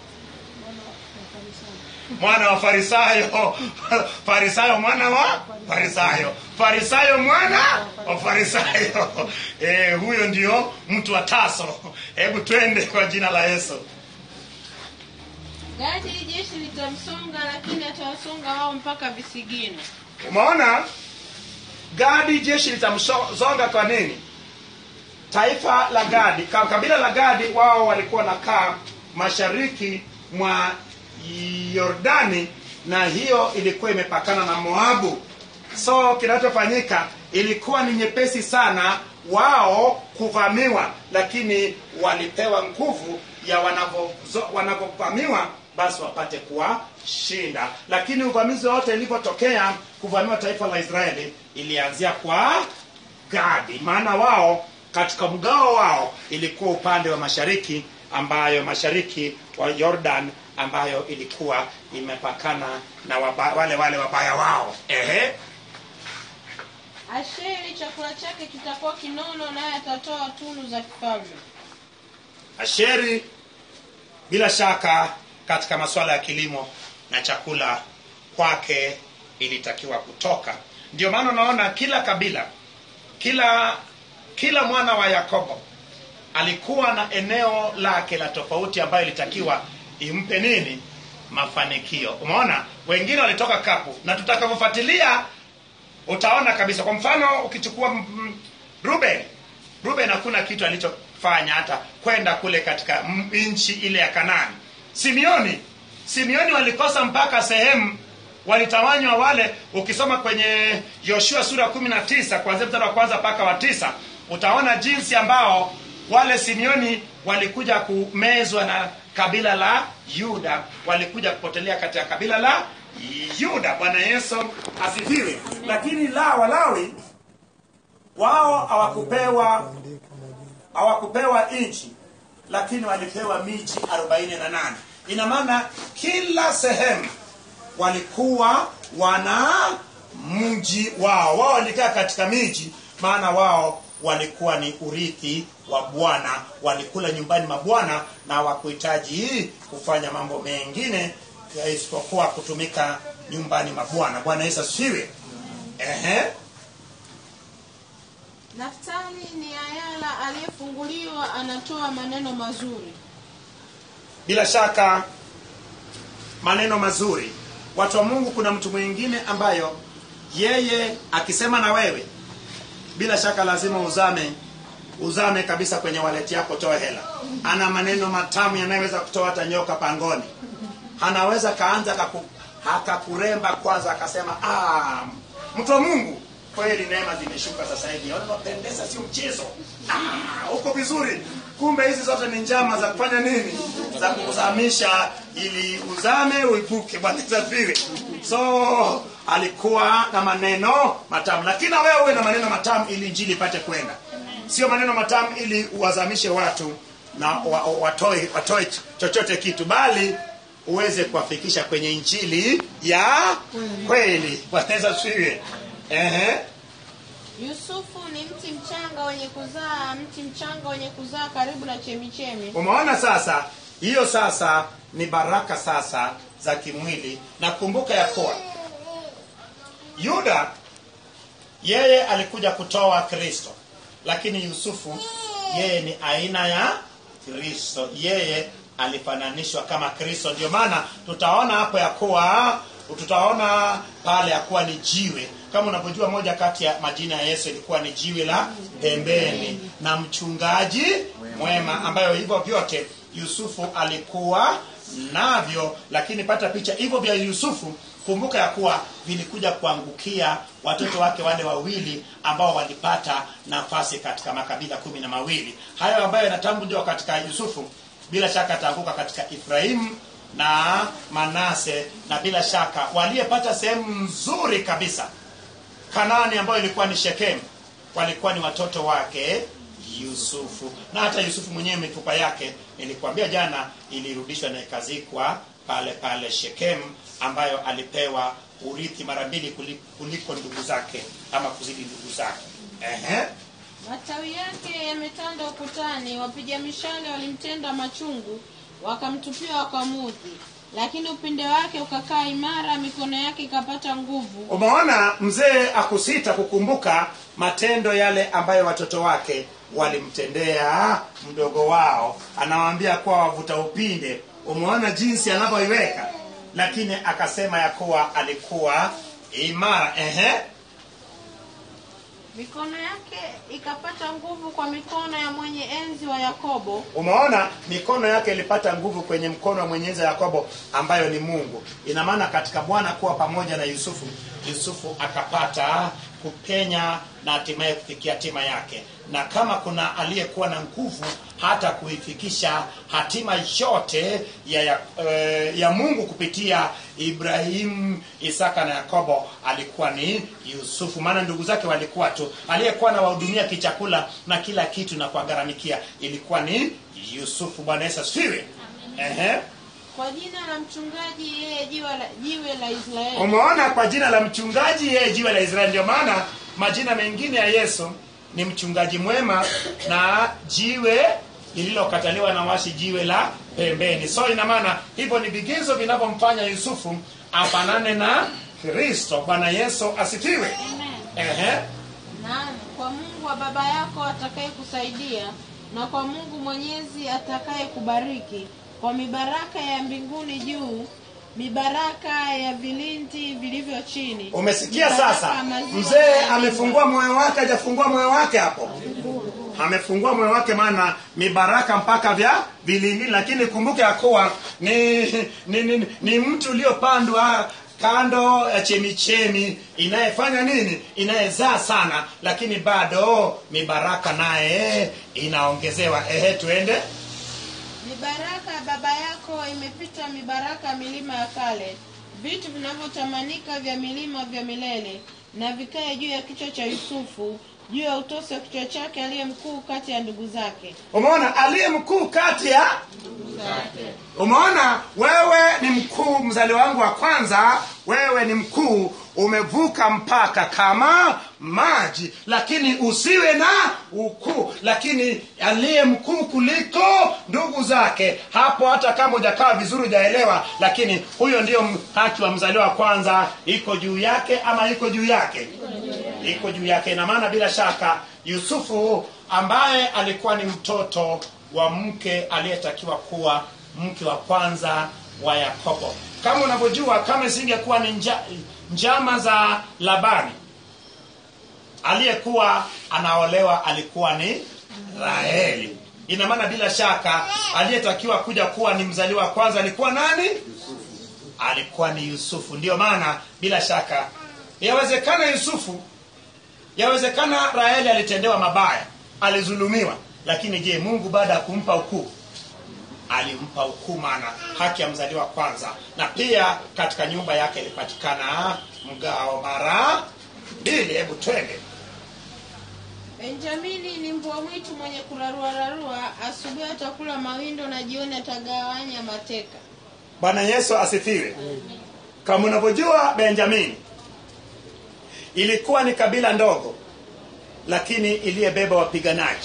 mwana wa farisayo farisayo mwana wa farisayo farisayo mwana wa farisayo e, huyo ndio mtu wa taso hebu twende kwa jina la yesu gadi jeshi litamsonga lakini atawasonga wao mpaka visigino umeona gadi jeshi litamsonga kwa nini taifa la gadi ka- kabila la gadi wao walikuwa nakaa mashariki mwa yordani na hiyo ilikuwa imepakana na moabu so kinachofanyika ilikuwa ni nyepesi sana wao kuvamiwa lakini walipewa nguvu ya wanavyozo- wanavyovamiwa basi wapate kuwashinda lakini uvamizi wote ilipotokea kuvamiwa taifa la israeli ilianzia kwa gadi maana wao katika mgao wao ilikuwa upande wa mashariki ambayo mashariki wa yordan ambayo ilikuwa imepakana na waba, wale wale wabaya wao ehe asheri chakula chake kitakuwa kinono naye atatoa tunu za kifalme asheri bila shaka katika masuala ya kilimo na chakula kwake ilitakiwa kutoka ndio maana unaona kila kabila kila kila mwana wa yakobo alikuwa na eneo lake la tofauti ambayo ilitakiwa impe nini mafanikio umeona wengine walitoka kapu na tutakavyofuatilia utaona kabisa kwa mfano ukichukua mm, mm, ruben ruben hakuna kitu alichofanya hata kwenda kule katika mm, nchi ile ya kanani simeoni simeoni walikosa mpaka sehemu walitawanywa wale ukisoma kwenye yoshua sura kumi na tisa kuanzia mstari wa kwanza mpaka wa tisa utaona jinsi ambao wale simeoni walikuja kumezwa na kabila la yuda walikuja kupotelea katika kabila la yuda bwana yesu asifiwe lakini la walawi wao hawakupewa hawakupewa nchi lakini walipewa miji 48 ina maana kila sehemu walikuwa wana mji wao wao walikaa katika miji maana wao walikuwa ni urithi wa bwana walikula nyumbani mwa bwana na hawakuhitaji kufanya mambo mengine ya isipokuwa kutumika nyumbani mwa bwana bwana yesu asifiwe ehe naftali ni ayala aliyefunguliwa anatoa maneno mazuri bila shaka maneno mazuri watu wa mungu kuna mtu mwingine ambayo yeye akisema na wewe bila shaka lazima uzame uzame kabisa kwenye waleti yako toe hela ana maneno matamu yanayoweza kutoa hata nyoka pangoni anaweza kaanza kaku, akakuremba kwanza akasema ah, mtu wa mungu kweli neema zimeshuka sasa hivi unapendeza sio mchezo ah, uko vizuri kumbe hizi zote ni njama za kufanya nini za kukuzamisha ili uzame uipuke bwana asifiwe so alikuwa na maneno matamu lakini na wewe uwe na maneno matamu ili injili ipate kwenda sio maneno matamu ili uwazamishe watu na wa- wa- watoe watoe chochote kitu bali uweze kuwafikisha kwenye injili ya kweli bwana Yesu asifiwe ehe yusufu ni mti mchanga wenye kuzaa mti mchanga wenye kuzaa karibu na chemichemi umeona sasa hiyo sasa ni baraka sasa za kimwili na kumbuka ya kuwa yuda yeye alikuja kutoa kristo lakini yusufu yeye ni aina ya kristo yeye alifananishwa kama kristo ndio maana tutaona hapo ya kuwa tutaona pale ya kuwa ni jiwe kama unavyojua moja kati ya majina ya yesu ilikuwa ni jiwe la pembeni na mchungaji mwema ambayo hivyo vyote yusufu alikuwa navyo lakini pata picha hivyo vya yusufu kumbuka ya kuwa vilikuja kuangukia watoto wake wale wawili ambao walipata nafasi katika makabila kumi na mawili hayo ambayo yanatambuliwa katika yusufu bila shaka ataanguka katika Efraimu na Manase, na bila shaka waliyepata sehemu nzuri kabisa Kanaani, ambayo ilikuwa ni Shekemu, walikuwa ni watoto wake Yusufu. Na hata Yusufu mwenyewe mifupa yake, nilikwambia jana, ilirudishwa na ikazikwa pale pale Shekemu, ambayo alipewa urithi mara mbili kuli- kuliko ndugu zake ama kuzidi ndugu zake. Ehe. matawi yake yametanda ukutani wapiga mishale walimtenda machungu wakamtupia wakamudhi lakini upinde wake ukakaa imara mikono yake ikapata nguvu umeona mzee akusita kukumbuka matendo yale ambayo watoto wake walimtendea mdogo wao anawaambia kuwa wavuta upinde umeona jinsi anavyoiweka lakini akasema ya kuwa alikuwa imara ehe mikono yake ikapata nguvu kwa mikono ya mwenye enzi wa yakobo umeona mikono yake ilipata nguvu kwenye mkono wa mwenyezi yakobo ambayo ni mungu ina maana katika bwana kuwa pamoja na yusufu yusufu akapata kupenya na hatimaye kufikia hatima yake na kama kuna aliyekuwa na nguvu hata kuifikisha hatima yote ya, ya, eh, ya mungu kupitia ibrahimu isaka na yakobo alikuwa ni yusufu maana ndugu zake walikuwa tu aliyekuwa na wahudumia kichakula na kila kitu na kuwagharamikia ilikuwa ni yusufu bwana yesu asifiwe Ehe. kwa jina la mchungaji yeye jiwe la, jiwe la israeli umeona kwa jina la mchungaji yeye jiwe la israeli ndio maana majina mengine ya yesu ni mchungaji mwema na jiwe lililokataliwa na washi jiwe la pembeni so ina maana hivyo ni vigezo vinavyomfanya yusufu afanane na kristo bwana yesu asifiwe Ehe. naam kwa mungu wa baba yako atakaye kusaidia na kwa mungu mwenyezi atakaye kubariki kwa mibaraka ya mbinguni juu mibaraka ya vilindi vilivyo chini umesikia mibaraka sasa ya maziwa mzee na amefungua moyo wake hajafungua moyo wake hapo amefungua moyo wake maana ni baraka mpaka vya vilindi lakini kumbuke ya kuwa ni, ni, ni, ni mtu uliopandwa kando ya chemichemi inayefanya nini inayezaa sana lakini bado mibaraka naye inaongezewa ehe tuende mibaraka ya baba yako imepita mibaraka ya milima ya kale vitu vinavyotamanika vya milima vya milele na vikae juu ya kichwa cha yusufu juu ya utosi wa kichwa chake aliye mkuu kati ya ndugu zake umeona aliye mkuu kati ya umeona wewe ni mkuu mzali wangu wa kwanza wewe ni mkuu umevuka mpaka kama maji lakini usiwe na ukuu lakini aliye mkuu kuliko ndugu zake hapo hata kama hujakaa vizuri hujaelewa lakini huyo ndio m- haki wa mzaliwa wa kwanza iko juu yake ama iko juu yake iko juu yake ina maana bila shaka yusufu ambaye alikuwa ni mtoto wa mke aliyetakiwa kuwa mke wa kwanza wa yakobo kama unavyojua kama isingekuwa ni nja, njama za labani aliyekuwa anaolewa alikuwa ni raheli ina maana bila shaka aliyetakiwa kuja kuwa ni mzaliwa wa kwanza alikuwa nani alikuwa ni yusufu ndiyo maana bila shaka yawezekana yusufu yawezekana raheli alitendewa mabaya alizulumiwa lakini je mungu baada ya kumpa ukuu alimpa ukuu maana haki ya mzaliwa kwanza na pia katika nyumba yake ilipatikana mgao mara mbili hebu twende benjamini ni mbwa mwitu mwenye kuraruararua asubuhi atakula mawindo na jioni atagawanya mateka bwana yesu asifiwe kama unavyojua benjamini ilikuwa ni kabila ndogo lakini iliyebeba wapiganaji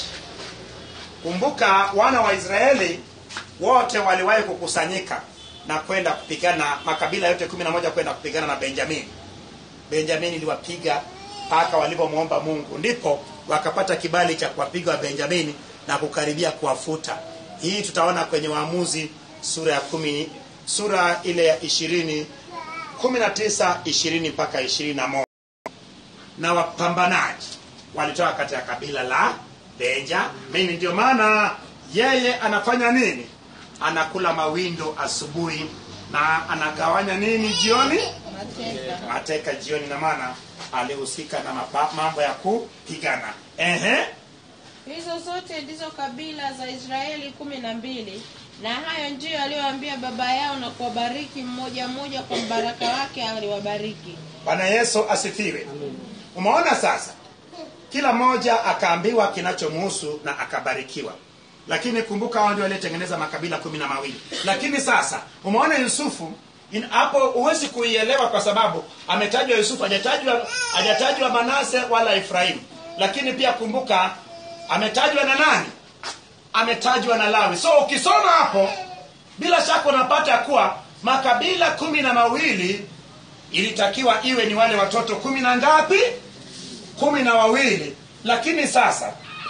kumbuka wana wa israeli wote waliwahi kukusanyika na kwenda kupigana makabila yote kumi na moja kwenda kupigana na benjamini benjamini iliwapiga mpaka walipomwomba mungu ndipo wakapata kibali cha kuwapiga wa benjamini na kukaribia kuwafuta hii tutaona kwenye waamuzi sura ya kumi sura ile ya ishirini kumi na tisa ishirini mpaka ishirini na moja na wapambanaji walitoka katika kabila la benjamini ndio maana yeye anafanya nini anakula mawindo asubuhi na anagawanya nini jioni mateka mateka jioni na maana alihusika na mapa- mambo ya kupigana ehe hizo zote ndizo kabila za israeli kumi na mbili na hayo ndiyo aliyoambia baba yao na kuwabariki mmoja mmoja kwa mbaraka wake aliwabariki bwana yesu asifiwe umeona sasa kila mmoja akaambiwa kinachomuhusu na akabarikiwa lakini kumbuka hao ndio waliotengeneza makabila kumi na mawili lakini sasa umeona yusufu in- hapo huwezi kuielewa kwa sababu ametajwa yusufu hajatajwa hajatajwa manase wala efraimu lakini pia kumbuka ametajwa na nani ametajwa na lawi so ukisoma hapo bila shaka unapata ya kuwa makabila kumi na mawili ilitakiwa iwe ni wale watoto kumi na ngapi kumi na wawili lakini sasa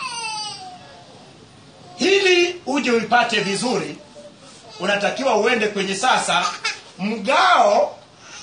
hili uje uipate vizuri unatakiwa uende kwenye sasa mgao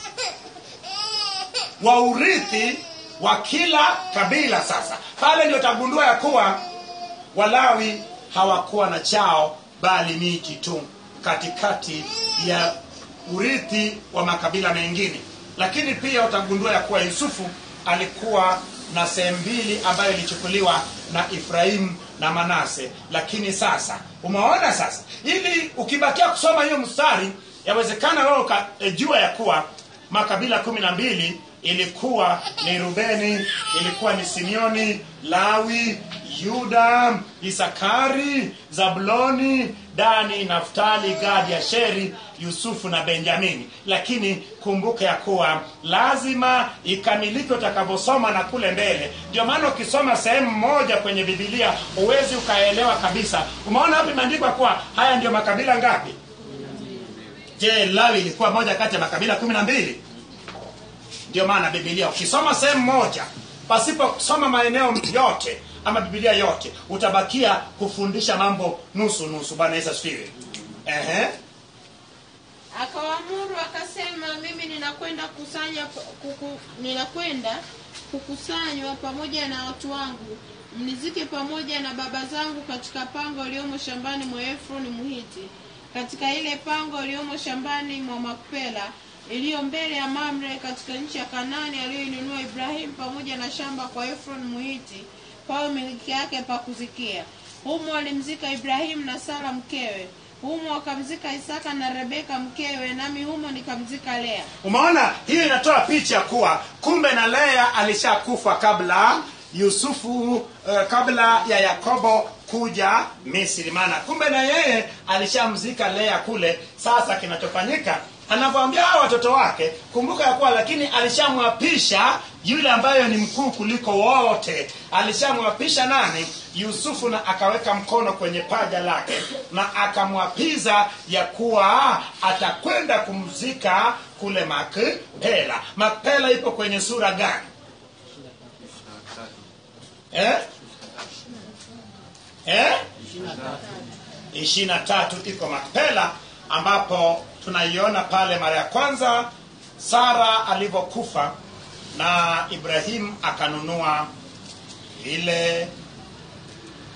wa urithi wa kila kabila sasa pale ndio utagundua ya kuwa walawi hawakuwa na chao bali miji tu katikati ya urithi wa makabila mengine lakini pia utagundua ya kuwa yusufu alikuwa na sehemu mbili ambayo ilichukuliwa na efraimu na manase lakini sasa umeona sasa ili ukibakia kusoma hiyo mstari yawezekana wewe ukajua ya kuwa makabila kumi na mbili ilikuwa ni rubeni ilikuwa ni simeoni lawi yuda isakari zabuloni dani naftali gadi asheri yusufu na benjamini lakini kumbuka ya kuwa lazima ikamilike utakavyosoma na kule mbele ndio maana ukisoma sehemu moja kwenye bibilia huwezi ukaelewa kabisa umeona hapo imeandikwa kuwa haya ndio makabila ngapi je lawi ilikuwa moja kati ya makabila kumi na mbili ndio maana bibilia ukisoma sehemu moja pasipo kusoma maeneo yote ama bibilia yote utabakia kufundisha mambo nusu nusu bwana yesu asifiwe ehe akawaamuru akasema mimi ninakwenda kusanya kuku, ninakwenda kukusanywa pamoja na watu wangu mnizike pamoja na baba zangu katika pango iliyomo shambani mwa efroni muhiti katika ile pango iliyomo shambani mwa makpela iliyo mbele ya mamre katika nchi ya kanani aliyoinunua ibrahimu pamoja na shamba kwa efron muhiti pawe miliki yake pa kuzikia humo alimzika ibrahimu na sara mkewe humo akamzika isaka na rebeka mkewe nami humo nikamzika lea umeona hiyo inatoa picha kuwa kumbe na lea alishakufa kabla yusufu uh, kabla ya yakobo kuja misri maana kumbe na yeye alishamzika lea kule sasa kinachofanyika anavyoambia hawa watoto wake kumbuka ya kuwa lakini alishamwapisha yule ambayo ni mkuu kuliko wote alishamwapisha nani yusufu na akaweka mkono kwenye paja lake na akamwapiza ya kuwa atakwenda kumzika kule makpela makpela ipo kwenye sura gani eh? Eh? ishiri na tatu iko makpela ambapo tunaiona pale mara ya kwanza sara alivyokufa na ibrahimu akanunua ile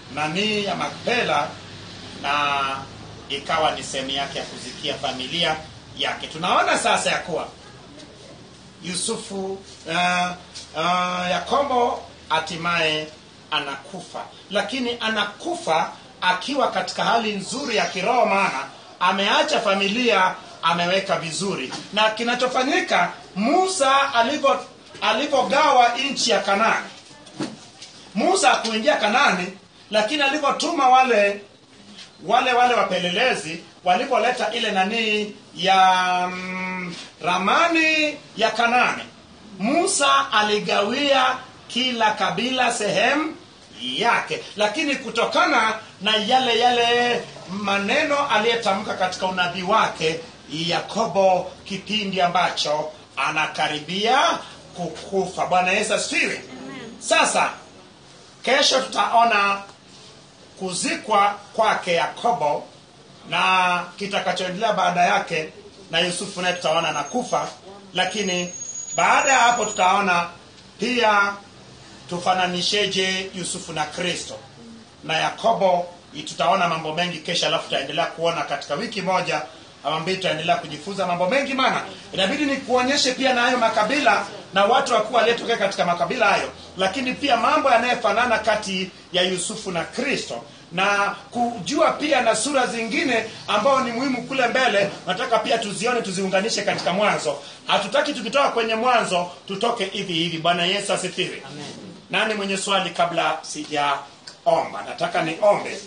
nanii ya Makpela na ikawa ni sehemu yake ya kuzikia familia yake. Tunaona sasa ya kuwa Yusufu uh, uh, Yakobo hatimaye anakufa, lakini anakufa akiwa katika hali nzuri ya kiroho, maana ameacha familia ameweka vizuri. Na kinachofanyika Musa alivyo alivyogawa nchi ya Kanaani, Musa hakuingia Kanaani, lakini alivyotuma wale wale wale wapelelezi walipoleta ile nanii ya mm, ramani ya Kanani, Musa aligawia kila kabila sehemu yake, lakini kutokana na yale yale maneno aliyetamka katika unabii wake Yakobo, kipindi ambacho anakaribia kukufa. Bwana Yesu asifiwe. Sasa kesho tutaona kuzikwa kwake Yakobo na kitakachoendelea baada yake, na Yusufu naye tutaona anakufa, lakini baada ya hapo tutaona pia tufananisheje Yusufu na Kristo na Yakobo. Tutaona mambo mengi kesho, alafu tutaendelea kuona katika wiki moja ama mbili, tutaendelea kujifunza mambo mengi, maana inabidi ni kuonyeshe pia na hayo makabila na watu wakuu waliotokea katika makabila hayo, lakini pia mambo yanayofanana kati ya Yusufu na Kristo na kujua pia na sura zingine ambao ni muhimu kule mbele. Nataka pia tuzione, tuziunganishe katika Mwanzo. Hatutaki tukitoka kwenye Mwanzo tutoke hivi hivi. Bwana Yesu asifiwe. Nani mwenye swali kabla sijaomba? Nataka niombe.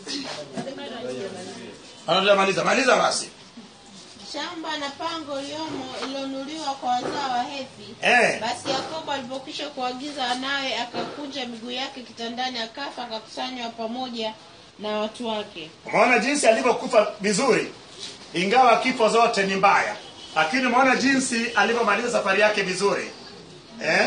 Maliza, maliza basi. shamba na pango liomo lilonuliwa kwa wazao wa Hethi. Eh. Basi Yakobo alipokwisha kuagiza wanawe, akakunja miguu yake kitandani, akafa, akakusanywa pamoja na watu wake. Umeona jinsi alivyokufa vizuri, ingawa kifo zote ni mbaya, lakini umeona jinsi alivyomaliza safari yake vizuri eh?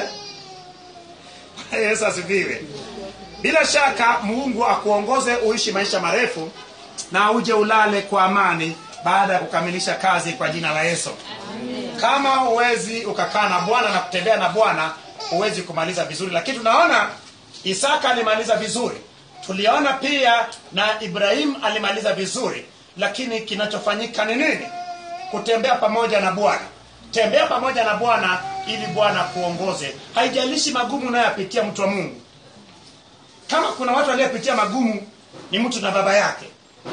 Yesu asifiwe. Bila shaka Mungu akuongoze uishi maisha marefu na uje ulale kwa amani baada ya kukamilisha kazi kwa jina la Yesu. Kama huwezi ukakaa na Bwana na kutembea na Bwana, huwezi kumaliza vizuri, lakini tunaona Isaka alimaliza vizuri, tuliona pia na Ibrahim alimaliza vizuri, lakini kinachofanyika ni nini? Kutembea pamoja na Bwana. Tembea pamoja na Bwana ili Bwana kuongoze. Haijalishi magumu unayopitia, mtu wa Mungu. Kama kuna watu waliopitia magumu, ni mtu na baba yake.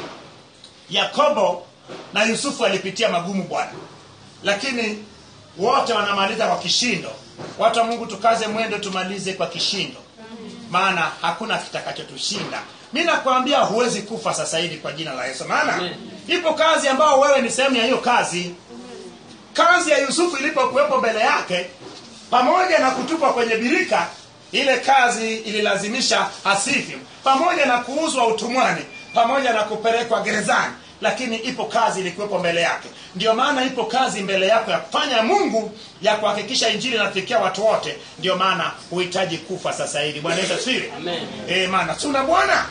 Yakobo na Yusufu walipitia magumu Bwana, lakini wote wanamaliza kwa kishindo. Watu wa Mungu, tukaze mwendo, tumalize kwa kishindo, maana hakuna kitakachotushinda. Mi nakwambia huwezi kufa sasa hivi kwa jina la Yesu, maana ipo kazi ambayo wewe ni sehemu ya hiyo kazi. Kazi ya Yusufu ilipokuwepo mbele yake, pamoja na kutupwa kwenye birika, ile kazi ililazimisha asifi, pamoja na kuuzwa utumwani, pamoja na kupelekwa gerezani, lakini ipo kazi ilikuwepo mbele yake. Ndio maana ipo kazi mbele yako ya kufanya Mungu, ya kuhakikisha injili inafikia watu wote. Ndio maana huhitaji kufa sasa hivi. Bwana Yesu asifiwe. Amen. Eh, maana tuna Bwana.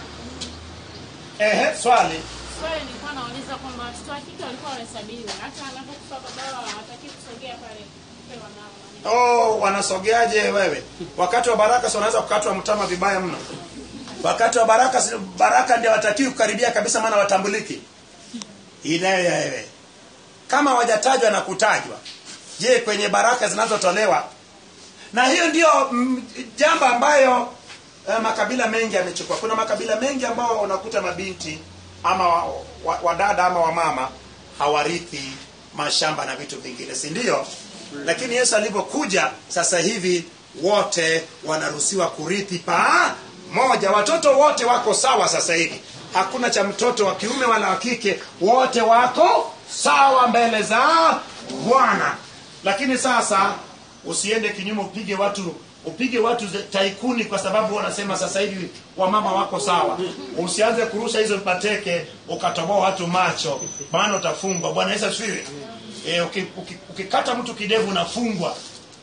Ehe, swali swali nilikuwa nauliza kwamba watoto wa kike walikuwa wanahesabiwa hata anapokufa baba wao hawataki kusogea pale kupewa nao Oh, wanasogeaje wewe? Wakati wa baraka si wanaweza kukatwa mtama vibaya mno. Wakati wa baraka si- baraka ndio watakiwi kukaribia kabisa, maana watambuliki. Ile wewe kama hawajatajwa na kutajwa, je, kwenye baraka zinazotolewa? Na hiyo ndio mm, jambo ambayo eh, makabila mengi yamechukua. Kuna makabila mengi ambao unakuta mabinti ama wadada wa, wa wadada ama wamama hawarithi mashamba na vitu vingine, si ndio? Lakini Yesu alipokuja sasa hivi wote wanaruhusiwa kurithi pamoja. Watoto wote wako sawa sasa hivi, hakuna cha mtoto wa kiume wala wa kike, wote wako sawa mbele za Bwana. Lakini sasa usiende kinyume, upige watu upige watu ze- taikuni kwa sababu wanasema sasa hivi wamama wako sawa. Usianze kurusha hizo mateke ukatoboa watu macho, maana utafungwa. Bwana Yesu asifiwe. E, uki, uki, ukikata mtu kidevu unafungwa,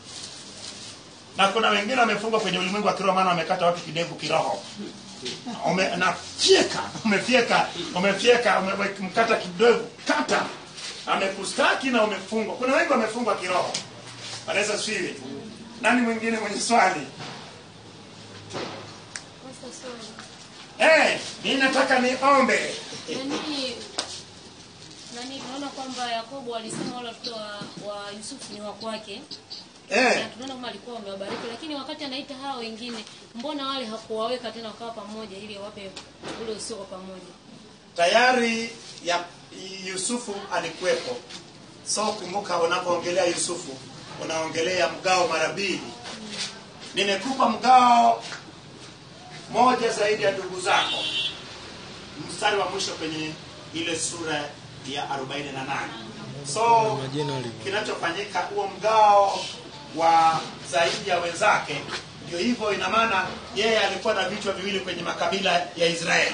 na kuna wengine wamefungwa kwenye ulimwengu wa kiroho, maana wamekata watu kidevu kiroho. Ume, nafyeka umefyeka umefyeka umemkata kidevu kata, amekustaki na umefungwa. Kuna wengi wamefungwa kiroho. Bwana Yesu asifiwe. Nani mwingine mwenye swali? eh, mi nataka niombe Yaani nani tunaona kwamba Yakobo alisema wale watoto wa, wa Yusufu ni wa kwake. Na eh, tunaona kama alikuwa amewabariki lakini wakati anaita hao wengine mbona wale hakuwaweka tena wakawa pamoja ili wape ule usio kwa pamoja. tayari ya yusufu alikuwepo so kumbuka unapoongelea yusufu unaongelea mgao mara mbili nimekupa mgao moja zaidi ya ndugu zako mstari wa mwisho kwenye ile sura ya 48 so kinachofanyika huo mgao wa zaidi ya wenzake ndio hivyo ina maana yeye alikuwa na vichwa viwili kwenye makabila ya israeli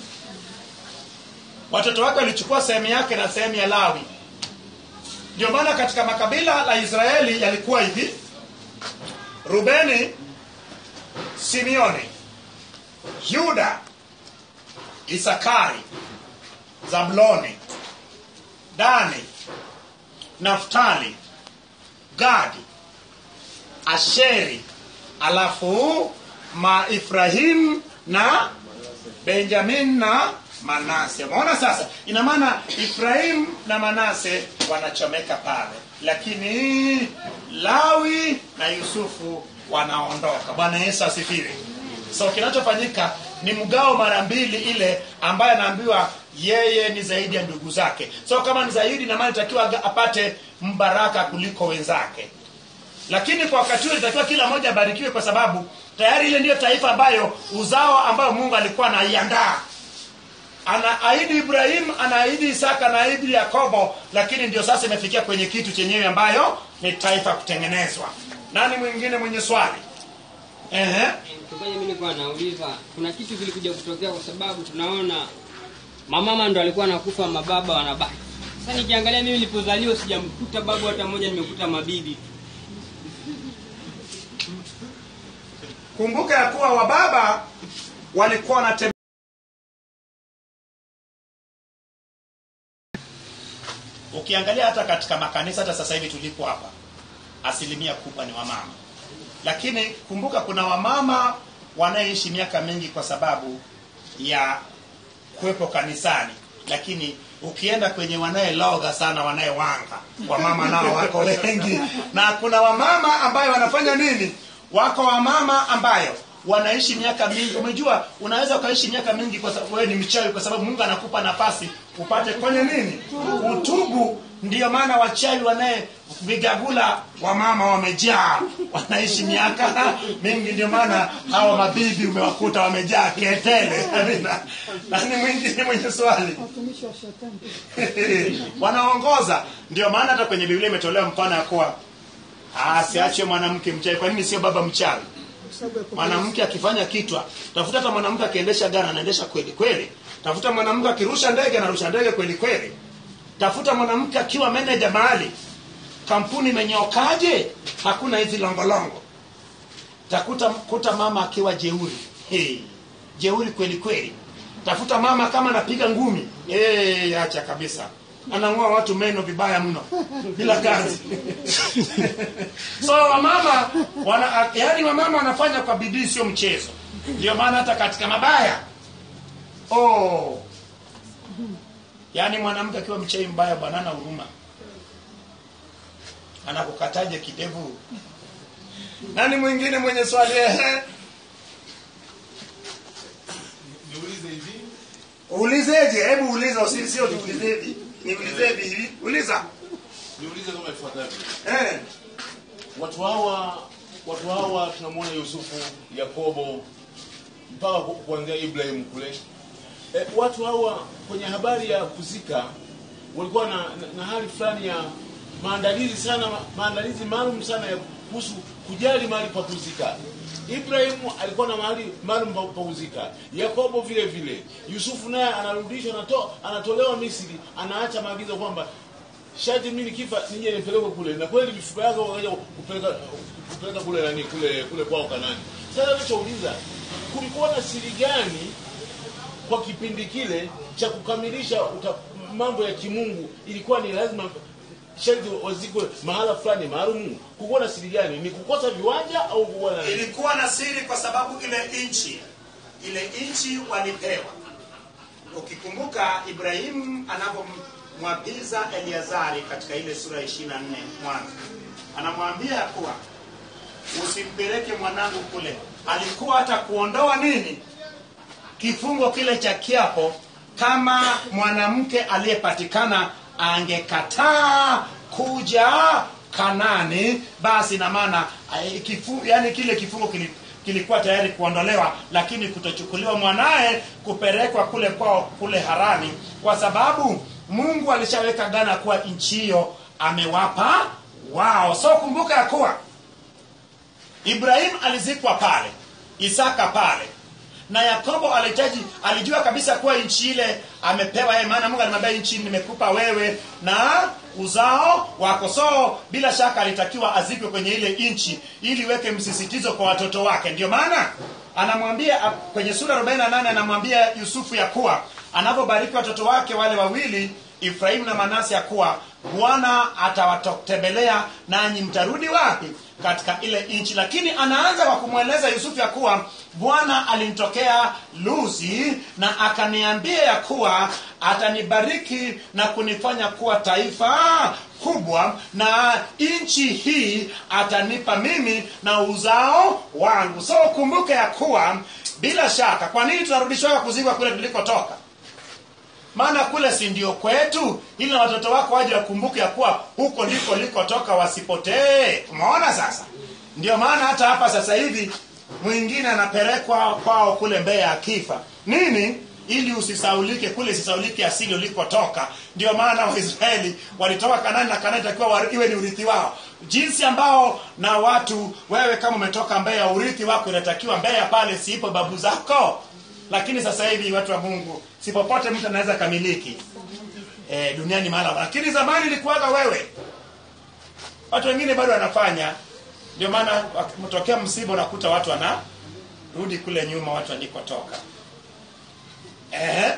watoto wake walichukua sehemu yake na sehemu ya lawi ndio maana katika makabila la israeli yalikuwa hivi rubeni simeoni yuda isakari zabuloni dani naftali gadi asheri alafu maifrahim na benjamin na manase umeona sasa ina maana ifrahim na manase wanachomeka pale lakini lawi na yusufu wanaondoka bwana yesu asifiwe so kinachofanyika ni mgao mara mbili ile ambaye anaambiwa yeye ni zaidi ya ndugu zake so kama ni zaidi na maana itakiwa apate mbaraka kuliko wenzake lakini kwa wakati huo ilitakiwa kila mmoja abarikiwe kwa sababu tayari ile ndiyo taifa ambayo uzao ambayo mungu alikuwa anaiandaa anaahidi ibrahim anaahidi isaka anaahidi yakobo lakini ndio sasa imefikia kwenye kitu chenyewe ambayo ni taifa kutengenezwa nani mwingine mwenye swali Ehe. Mchungaji, mimi nilikuwa nauliza, kuna kitu kilikuja kutokea kwa sababu tunaona mamama ndo alikuwa anakufa, mababa wanabaki. Sasa nikiangalia mimi nilipozaliwa sijamkuta babu hata mmoja, nimekuta mabibi. kumbuka ya kuwa wababa walikuwa wanatembea ukiangalia hata katika makanisa hata sasa hivi tulipo hapa asilimia kubwa ni wamama lakini kumbuka kuna wamama wanaishi miaka mingi kwa sababu ya kuwepo kanisani lakini ukienda kwenye wanayeloga sana wanayewanga wamama nao wako wengi na kuna wamama ambayo wanafanya nini wako wamama ambayo wanaishi miaka mingi umejua unaweza ukaishi miaka mingi kwa sababu wewe ni mchawi kwa sababu mungu anakupa nafasi upate kwenye nini utubu ndiyo maana wachawi wanaye vigagula wamama wamejaa wanaishi miaka mingi ndio maana hawa mabibi umewakuta wamejaa ketele Amina. nani mwingine mwenye swali wanaongoza ndio maana hata kwenye biblia imetolewa mfano ya kuwa asiachwe mwanamke mchawi kwa nini sio baba mchawi mwanamke akifanya kitwa tafuta hata mwanamke akiendesha gari anaendesha kweli kweli tafuta mwanamke akirusha ndege anarusha ndege kweli kweli tafuta mwanamke akiwa meneja mahali kampuni imenyokaje hakuna hizi longolongo takuta kuta mama akiwa jeuri hey, jeuri kweli kweli tafuta mama kama anapiga ngumi hey, acha kabisa anang'oa watu meno vibaya mno bila kazi so wamama wana, yani wamama wanafanya kwa bidii sio mchezo ndio maana hata katika mabaya oh. yaani mwanamke akiwa mchei mbaya bwana ana huruma anakukataje kidevu nani mwingine mwenye swali ehe niulize hivi uulizeje hebu uliza usi- sio niulize hivi niulize hivi hivi uliza niulize kama ifuatavyo eh. watu hawa watu hawa tunamwona yusufu yakobo mpaka ku- kuanzia ibrahim kule e, watu hawa kwenye habari ya kuzika walikuwa na, na, na hali fulani ya maandalizi sana maandalizi maalum sana ya kuhusu kujali mahali pa kuzika ibrahimu alikuwa na mahali maalum pa pa kuzika yakobo vile vile yusufu naye anarudishwa anato, anatolewa misri anaacha maagizo kwamba shati mimi nikifa nije nipelekwe kule na kweli mifupa yake wakaja kupeleka kupeleka kule nani kule kule kwao Kanani. Sasa ninachouliza kulikuwa na siri gani kwa kipindi kile cha kukamilisha uta, mambo ya kimungu ilikuwa ni lazima sharti wazikwe mahala fulani maalum. Kulikuwa na siri gani? Ni kukosa viwanja au kuwa na ilikuwa na siri kwa sababu ile nchi ile nchi walipewa ukikumbuka ibrahimu anavyomwapiza eliazari katika ile sura ya 24 mwanzo anamwambia ya kuwa usimpeleke mwanangu kule alikuwa hata kuondoa nini kifungo kile cha kiapo kama mwanamke aliyepatikana angekataa kuja kanani basi na maana eh, kifu, yani kile kifungo kili, kilikuwa tayari kuondolewa lakini kutochukuliwa mwanaye kupelekwa kule kwao kule harani kwa sababu mungu alishaweka gana kuwa nchi hiyo amewapa wao so kumbuka ya kuwa ibrahim alizikwa pale isaka pale na yakobo alihitaji alijua kabisa kuwa nchi ile amepewa yeye maana mungu alimwambia nchi nimekupa wewe na uzao wako so bila shaka alitakiwa azikwe kwenye ile nchi ili iweke msisitizo kwa watoto wake ndio maana anamwambia a- kwenye sura 48 anamwambia yusufu ya kuwa anavyobariki watoto wake wale wawili Efraimu na Manase ya kuwa Bwana atawatembelea nanyi mtarudi wapi katika ile nchi. Lakini anaanza kwa kumweleza Yusufu ya kuwa Bwana alimtokea Luzi na akaniambia ya kuwa atanibariki na kunifanya kuwa taifa kubwa na nchi hii atanipa mimi na uzao wangu. So kumbuke ya kuwa bila shaka, kwa nini tunarudishwa kuzikwa kule tulikotoka? maana kule si ndio kwetu ili na watoto wako waje wakumbuke ya kuwa huko ndiko likotoka wasipotee umeona sasa ndio maana hata hapa sasa hivi mwingine anapelekwa kwao kule mbeya akifa nini ili usisaulike kule isisaulike asili ulikotoka ndio maana waisraeli walitoka kanani na kanani takiwa iwe ni urithi wao jinsi ambao na watu wewe kama umetoka mbeya urithi wako inatakiwa mbeya pale siipo babu zako lakini sasa hivi watu wa mungu si popote mtu anaweza kamiliki e, duniani mahala lakini zamani ilikuwaga wewe watu wengine bado wanafanya ndio maana mtokea msiba unakuta watu wanarudi kule nyuma watu walikotoka Ehe.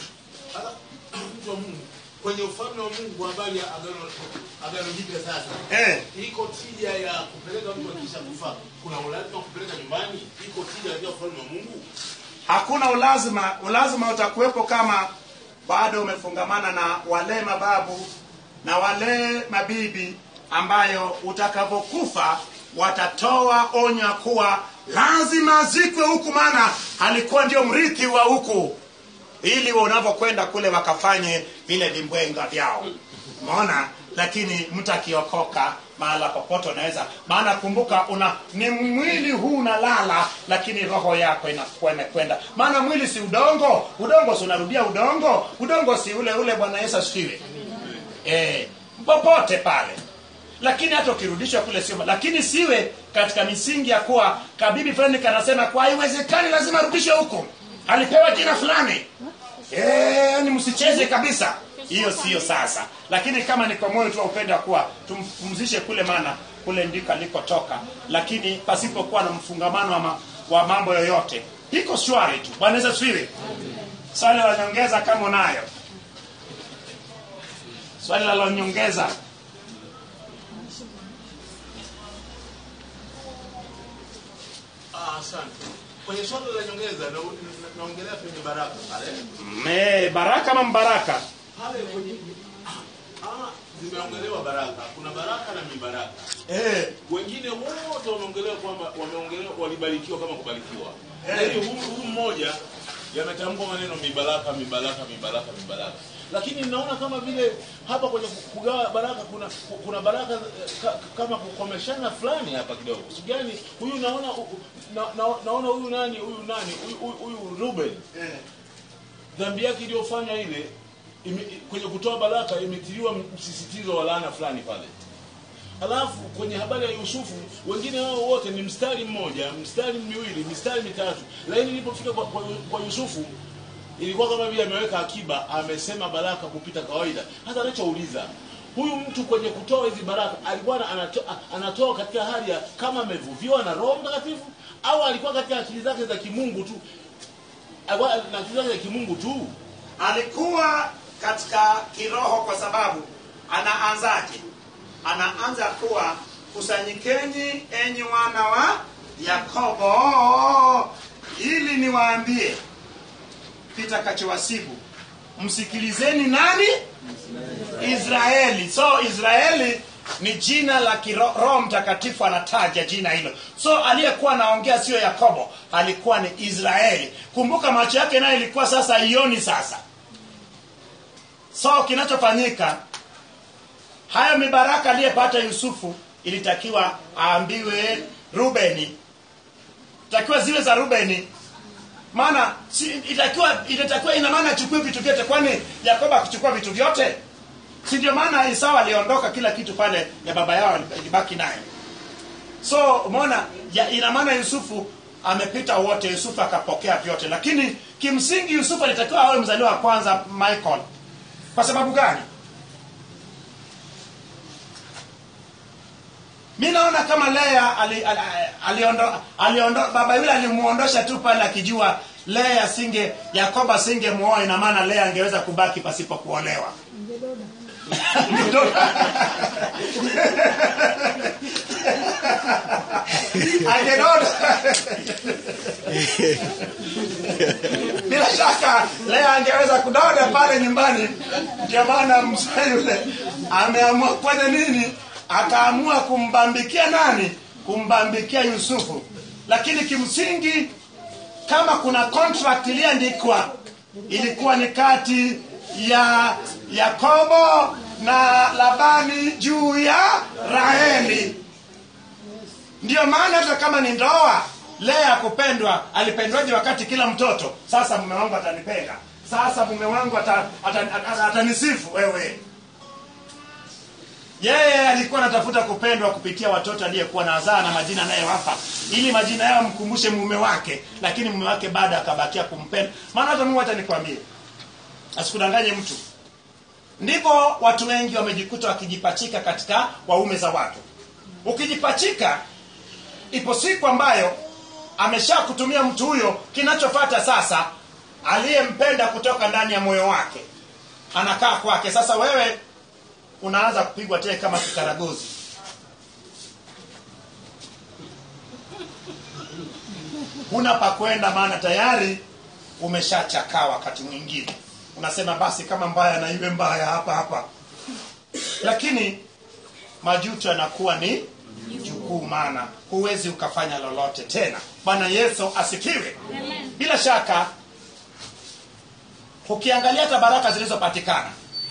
mtu wa Mungu kwenye ufalme wa Mungu habari ya agano agano jipya sasa Eh. iko tija ya kupeleka mtu akisha kufa kuna ulazima wa kupeleka nyumbani iko tija katika ufalme wa Mungu hakuna ulazima ulazima utakuwepo kama bado umefungamana na wale mababu na wale mabibi ambayo utakavyokufa watatoa onya kuwa lazima zikwe huku maana alikuwa ndio mrithi wa huku ili unavyokwenda kule wakafanye vile vimbwenga vyao umeona lakini mtu akiokoka mahala popote unaweza maana kumbuka una ni mwili huu unalala lakini roho yako inakuwa imekwenda maana mwili si udongo udongo si unarudia udongo udongo si ule ule bwana yesu asifiwe eh, popote pale lakini hata ukirudishwa kule sio lakini siwe katika misingi ya kuwa kabibi fulani kanasema kwa haiwezekani lazima arudishwe huko alipewa jina fulani Eh, ni msicheze kabisa hiyo sio sasa lakini kama ni kwa moyo tu wa upendo wa kuwa tumpumzishe kule maana kule ndiko alikotoka lakini pasipokuwa na mfungamano wa, ma, wa mambo yoyote iko shwari tu bwana yesu asifiwe swali la nyongeza kama unayo swali la nyongeza ah asante kwenye swala la nyongeza na- na- naongelea kwenye baraka pale Me, baraka ama mbaraka pale kwenye ah zimeongelewa baraka kuna baraka na mibaraka eh, wengine wote wameongelewa kwamba wameongelewa walibarikiwa kama kubarikiwa Eh. lakini huyu huyu mmoja yametamkwa maneno mibaraka mibaraka mibaraka mibaraka lakini naona kama vile hapa kwenye kugawa baraka kuna kuna baraka eh, ka, kama kukomeshana fulani hapa kidogo Kitu gani huyu naona u- na, na, naona huyu nani huyu nani huyu- huyu huyu Ruben dhambi yake iliyofanya ile ime, kwenye kutoa baraka imetiliwa msisitizo wa laana fulani pale halafu kwenye habari ya yusufu wengine wao wote ni mstari mmoja mstari miwili mistari mitatu lakini ilipofika kwa, kwa, kwa yusufu ilikuwa kama vile ameweka akiba amesema baraka kupita kawaida hata anachouliza huyu mtu kwenye kutoa hizi baraka alikuwa anatoa, anatoa katika hali ya kama amevuviwa na roho mtakatifu au alikuwa katika akili zake za kimungu tu alikuwa na akili zake za kimungu tu alikuwa katika kiroho kwa sababu anaanzaje anaanza kuwa kusanyikeni enyi wana wa yakobo ili niwaambie kitakachowasibu msikilizeni nani israeli so israeli ni jina la kiro- roho mtakatifu anataja jina hilo so aliyekuwa anaongea sio yakobo alikuwa ni israeli kumbuka macho yake nayo ilikuwa sasa ioni sasa so kinachofanyika hayo mibaraka aliyepata yusufu ilitakiwa aambiwe rubeni itakiwa ziwe za rubeni maana si, itakiwa itatakiwa ina maana achukue vitu vyote kwani yakobo akuchukua vitu vyote si ndio maana esau aliondoka kila kitu pale ya baba yao ilibaki naye so umeona ya- ina maana yusufu amepita wote yusufu akapokea vyote lakini kimsingi yusufu alitakiwa awe mzaliwa wa kwanza michael kwa sababu gani mi naona kama lea ali, ali, aliondo, aliondo, baba yule alimuondosha tu pale akijua lea singe yakoba singemuoa ina maana lea angeweza kubaki pasipo kuolewa Angedoda. Angedoda. bila shaka lea angeweza kudoda pale nyumbani ndio maana mzee yule ameamua kufanya nini akaamua kumbambikia nani kumbambikia yusufu lakini kimsingi kama kuna contract iliandikwa ilikuwa ni kati ya yakobo na labani juu ya raheli ndiyo maana hata kama ni ndoa lea kupendwa alipendwaje wakati kila mtoto sasa mume wangu atanipenda sasa mume wangu ata- ata- ata- atanisifu wewe yeye alikuwa anatafuta kupendwa kupitia watoto aliyekuwa na wazaa na majina anayewapa ili majina yao mkumbushe mume wake lakini mume wake bado akabakia kumpenda maana hata mungu hata nikwambie asikudanganye mtu ndivyo watu wengi wamejikuta wakijipachika katika waume za watu ukijipachika ipo siku ambayo amesha kutumia mtu huyo kinachofata sasa aliyempenda kutoka ndani ya moyo wake anakaa kwake sasa wewe unaanza kupigwa tee kama kikaragozi huna pa kwenda maana tayari umeshachakaa wakati mwingine unasema basi kama mbaya na iwe mbaya hapa hapa lakini majuto yanakuwa ni jukuu maana huwezi ukafanya lolote tena bwana yesu asifiwe bila shaka ukiangalia hata baraka zilizopatikana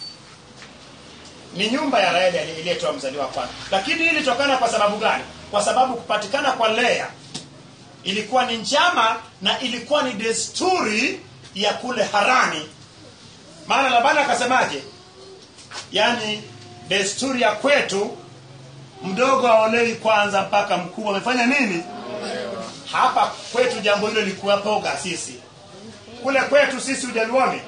ni nyumba ya raheli iliyetoa mzaliwa wa kwanza lakini hii ilitokana kwa sababu gani kwa sababu kupatikana kwa lea ilikuwa ni njama na ilikuwa ni desturi ya kule harani maana labani akasemaje yaani desturi ya kwetu mdogo aolewi kwanza mpaka mkubwa amefanya nini hapa kwetu jambo hilo likuwapoga sisi kule kwetu sisi ujaluoni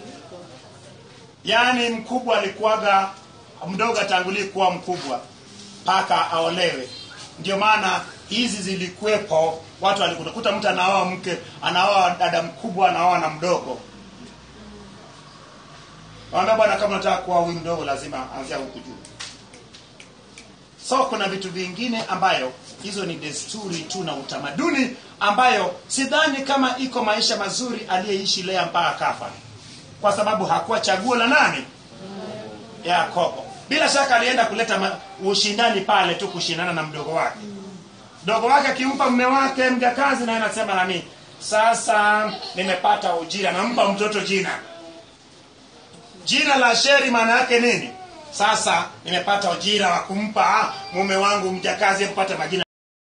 yaani mkubwa alikuwaga mdogo atangulii kuwa mkubwa mpaka aolewe ndio maana hizi zilikuwepo watu walikuta mtu anaoa mke anaoa dada mkubwa anaoa na mdogo Waambia bwana kama unataka kuwa huyu mdogo lazima anzia huku juu so kuna vitu vingine ambayo hizo ni desturi tu na utamaduni ambayo sidhani kama iko maisha mazuri aliyeishi lea mpaka kafa kwa sababu hakuwa chaguo la nani yakobo bila shaka alienda kuleta ma- ushindani pale tu kushindana na mdogo wake mdogo wake akimpa mme wake mjakazi naye anasema nani sasa nimepata ujira nampa mtoto jina jina la sheri maana yake nini sasa nimepata ujira wa kumpa ah, mume wangu mjakazi mpate majina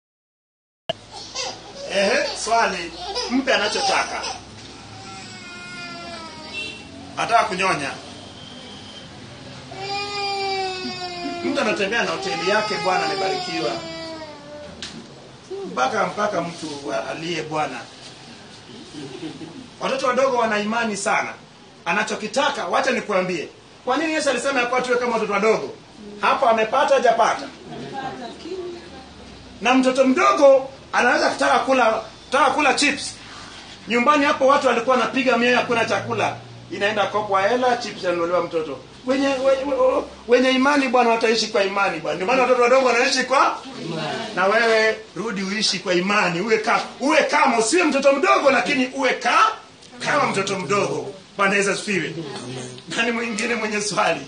ehe swali mpe anachotaka anataka kunyonya mtu anatembea na hoteli yake bwana amebarikiwa mpaka mpaka mtu wa- aliye bwana watoto wadogo wana imani sana anachokitaka wacha nikuambie kwa nini yesu alisema yakuwa tuwe kama watoto wadogo hapo amepata hajapata na mtoto mdogo anaweza kutaka kula kutaka kula chips nyumbani hapo watu walikuwa wanapiga mioyo hakuna chakula inaenda kopwa hela chips anunuliwa mtoto wenye, wenye, wenye imani bwana wataishi kwa imani bwana ndio maana watoto wadogo wanaishi kwa na wewe rudi uishi kwa imani uwe kama uwe kama usiwe mtoto mdogo lakini uwe ka kama mtoto mdogo bwana yesu asifiwe nani mwingine mwenye swali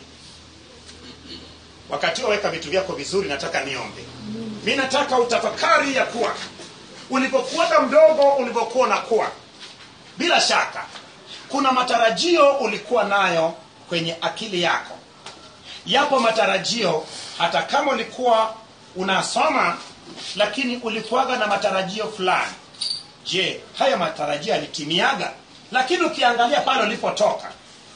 wakati waweka vitu vyako vizuri nataka niombe mi nataka utafakari ya kuwa ulipokuwa mdogo ulivyokuwa unakuwa bila shaka kuna matarajio ulikuwa nayo kwenye akili yako yapo matarajio hata kama ulikuwa unasoma lakini ulikuwaga na matarajio fulani je haya matarajio yalitimiaga lakini ukiangalia pale ulipotoka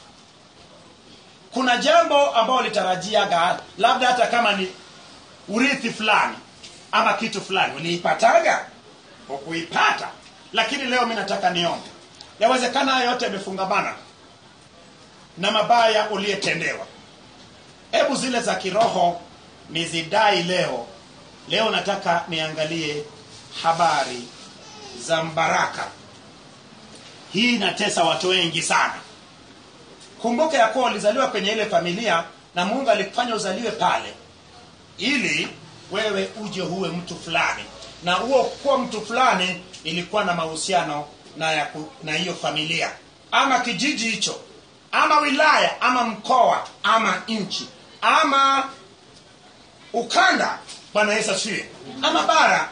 kuna jambo ambalo ulitarajiaga labda hata kama ni urithi fulani ama kitu fulani uliipataga ukuipata lakini leo mi nataka niombe yawezekana haya yote yamefungamana na mabaya uliyetendewa hebu zile za kiroho nizidai leo leo nataka niangalie habari za mbaraka hii inatesa watu wengi sana kumbuka ya kuwa ulizaliwa kwenye ile familia na mungu alikufanya uzaliwe pale ili wewe uje huwe mtu fulani na huo kuwa mtu fulani ilikuwa na mahusiano na ya ku- na hiyo familia ama kijiji hicho ama wilaya ama mkoa ama nchi ama ukanda bwana yesu asifiwe ama bara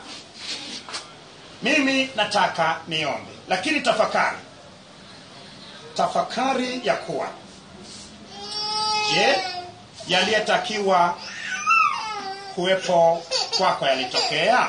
mimi nataka niombe lakini tafakari tafakari ya kuwa je yaliyetakiwa kuwepo kwako yalitokea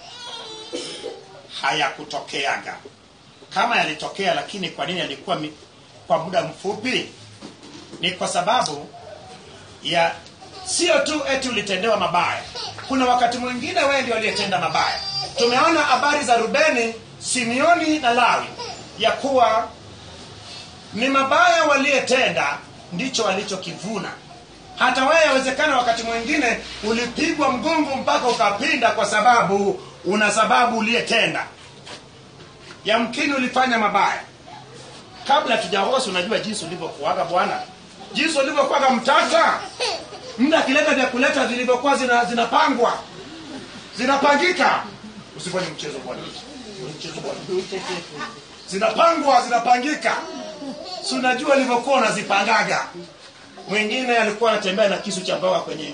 hayakutokeaga kama yalitokea lakini kwa nini yalikuwa mi- kwa muda mfupi ni kwa sababu ya sio tu eti ulitendewa mabaya kuna wakati mwingine wewe ndio aliyetenda mabaya tumeona habari za rubeni simeoni na lawi ya kuwa ni mabaya waliyetenda ndicho walichokivuna hata wewe yawezekana wakati mwingine ulipigwa mgongo mpaka ukapinda kwa sababu una sababu uliyetenda yamkini ulifanya mabaya kabla tujaosi unajua jinsi ulivyokuaga bwana jinsi ulivyokuaga mtata mda akileta vya kuleta vilivyokuwa zina, zinapangwa zinapangika usifanye mchezo bwana Ni mchezo bwana zinapangwa zinapangika si unajua ulivyokuwa unazipangaga mwingine alikuwa anatembea na kisu cha mboga kwenye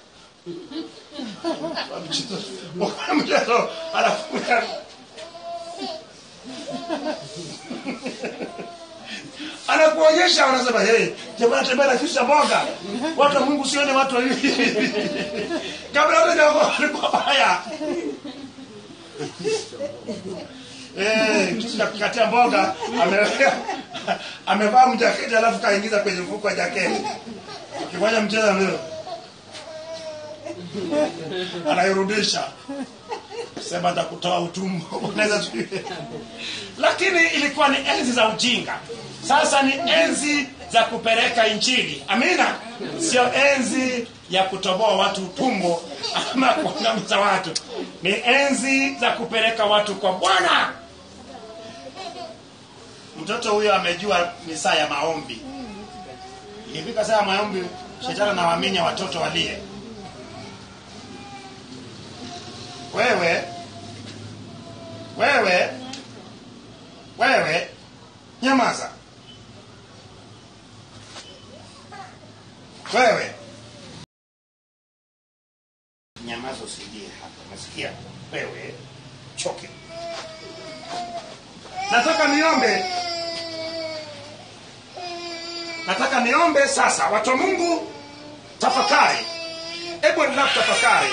mchezo alafu anakuonyesha anasema hey, jamaa anatembea na kisu cha mboga watu wa mungu sione watu wa hivi kabla hata jamaa alikuwa baya Eh, kisu cha kukatia mboga ameweka amevaa mjaketi alafu kaingiza kwenye mfuko wa jaketi ukifanya mchezo leo anairudisha sema atakutoa utumbo unaweza sijui. lakini ilikuwa ni enzi za ujinga sasa ni enzi za kupeleka injili amina sio enzi ya kutoboa watu utumbo ama kuangamiza watu ni enzi za kupeleka watu kwa bwana mtoto huyo amejua ni saa ya maombi ikifika saa ya maombi shetani anawaminya watoto walie wewe wewe wewe nyamaza wewe nyamaza usilie hapa nasikia wewe choke nataka niombe nataka niombe sasa watu wa mungu tafakari hebu endelea kutafakari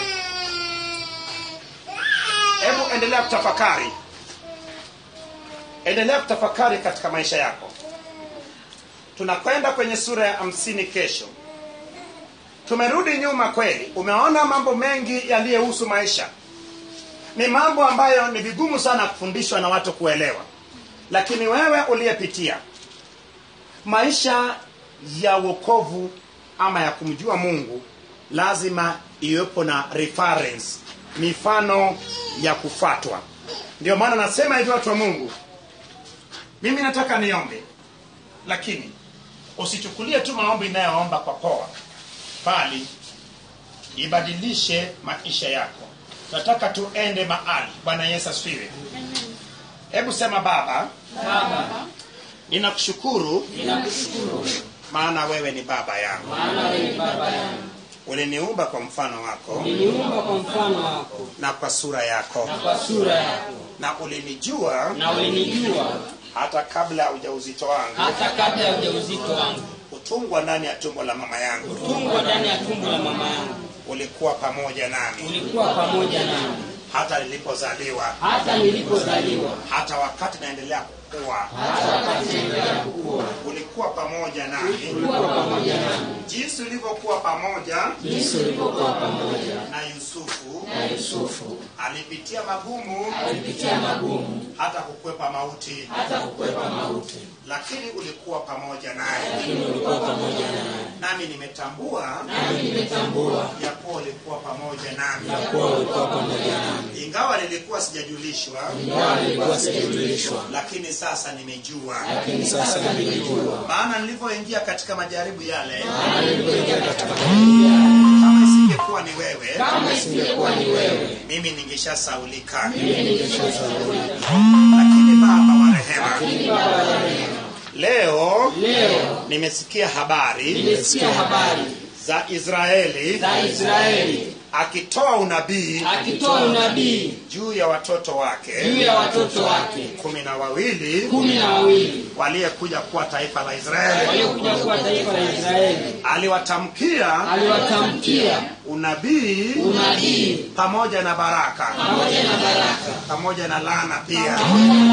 hebu endelea kutafakari endelea kutafakari katika maisha yako tunakwenda kwenye sura ya hamsini kesho tumerudi nyuma kweli umeona mambo mengi yaliyohusu maisha ni mambo ambayo ni vigumu sana kufundishwa na watu kuelewa lakini wewe uliyepitia maisha ya wokovu ama ya kumjua mungu lazima iwepo na reference mifano ya kufatwa ndio maana nasema hivi watu wa mungu mimi nataka niombe lakini usichukulie tu maombi inayoomba kwa poa bali ibadilishe maisha yako nataka tuende mahali bwana yesu asifiwe hebu sema baba ninakushukuru maana wewe ni baba yangu maana wewe ni baba yangu uliniumba kwa mfano wako uliniumba kwa mfano wako na kwa sura yako na kwa sura yako na ulinijua na ulinijua hata kabla ya ujauzito wangu hata kabla ya ujauzito wangu utungwa ndani ya tumbo la mama yangu tungwa ndani ya tumbo la mama yangu ulikuwa pamoja nami ulikuwa pamoja nami hata nilipozaliwa hata nilipozaliwa hata wakati naendelea kukua ulikuwa pamoja nami ulikuwa pamoja nami jinsi ulivyokuwa pamoja jinsi ulivyokuwa pamoja na yusufu na yusufu alipitia magumu alipitia magumu hata kukwepa mauti hata kukwepa mauti lakini ulikuwa pamoja naye lakini ulikuwa pamoja naye nami nimetambua nami nimetambua ya kuwa ulikuwa pamoja nami kuwa ulikuwa pamoja nami ingawa nilikuwa sijajulishwa ingawa nilikuwa sijajulishwa lakini sasa nimejua lakini sasa nimejua maana nilivyoingia katika majaribu yale maana nilipoingia katika kama isingekuwa ni wewe kama isingekuwa ni wewe mimi ningeshasaulika mimi ningeshasaulika lakini baba wa rehema lakini baba wa rehema leo leo nimesikia habari nimesikia habari za israeli za Israeli akitoa unabii akitoa unabii juu ya watoto juu wake ya watoto wake kumi na wawili kumi na wawili waliyekuja kuwa taifa la israeli waliokuja kuwa taifa la Israeli aliwatamkia aliwatamkia unabii unabii pamoja na baraka pamoja na baraka pamoja na laana pia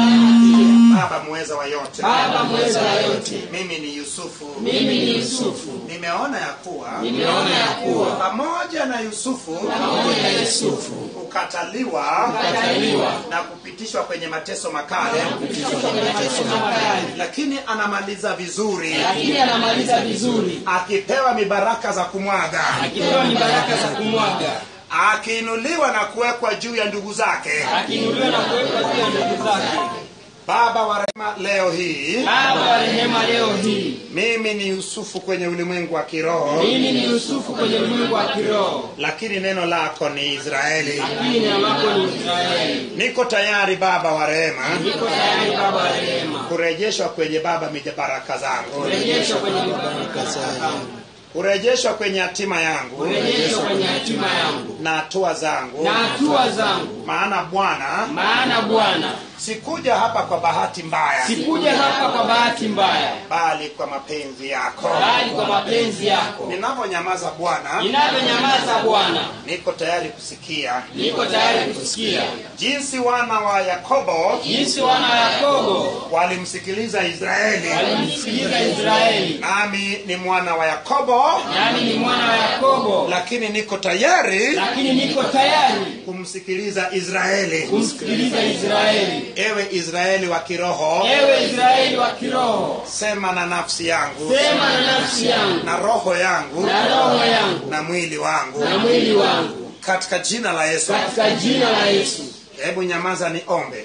baba mweza wa yote baba mweza wa yote mimi ni yusufu mimi ni Yusufu nimeona ya kuwa nimeona ya kuwa pamoja na yusufu pamoja na Yusufu kukataliwa kukataliwa na kupitishwa kwenye mateso makale kwenye mateso makali lakini anamaliza vizuri lakini anamaliza vizuri akipewa mibaraka za kumwaga akipewa ni baraka za kumwaga akiinuliwa na kuwekwa juu ya ndugu zake akiinuliwa na kuwekwa juu ya ndugu zake baba wa rehema leo hii baba wa rehema leo hii mimi ni yusufu kwenye ulimwengu wa kiroho mimi ni Yusufu kwenye ulimwengu wa kiroho lakini neno lako ni israeli lakini neno lako ni Israeli niko tayari baba wa rehema niko tayari baba wa rehema kurejeshwa kwenye baba mibaraka zangu kurejeshwa kwenye baraka zangu kurejeshwa kwenye hatima yangu kurejeshwa kwenye hatima yangu na hatua zangu na hatua zangu maana bwana maana Bwana sikuja hapa kwa bahati mbaya sikuja hapa kwa bahati mbaya bali kwa mapenzi yako bali kwa mapenzi yako ninavyonyamaza bwana ninavyonyamaza Bwana niko tayari kusikia niko tayari kusikia jinsi wana wa yakobo jinsi wana wa Yakobo walimsikiliza israeli walimsikiliza Israeli nami ni mwana wa yakobo nami ni mwana wa Yakobo lakini niko tayari lakini niko tayari kumsikiliza israeli kumsikiliza Israeli ewe israeli wa kiroho ewe Israeli wa kiroho sema na nafsi yangu sema na nafsi yangu na roho yangu na roho yangu na mwili wangu na mwili wangu katika jina la yesu katika jina la Yesu hebu nyamaza niombe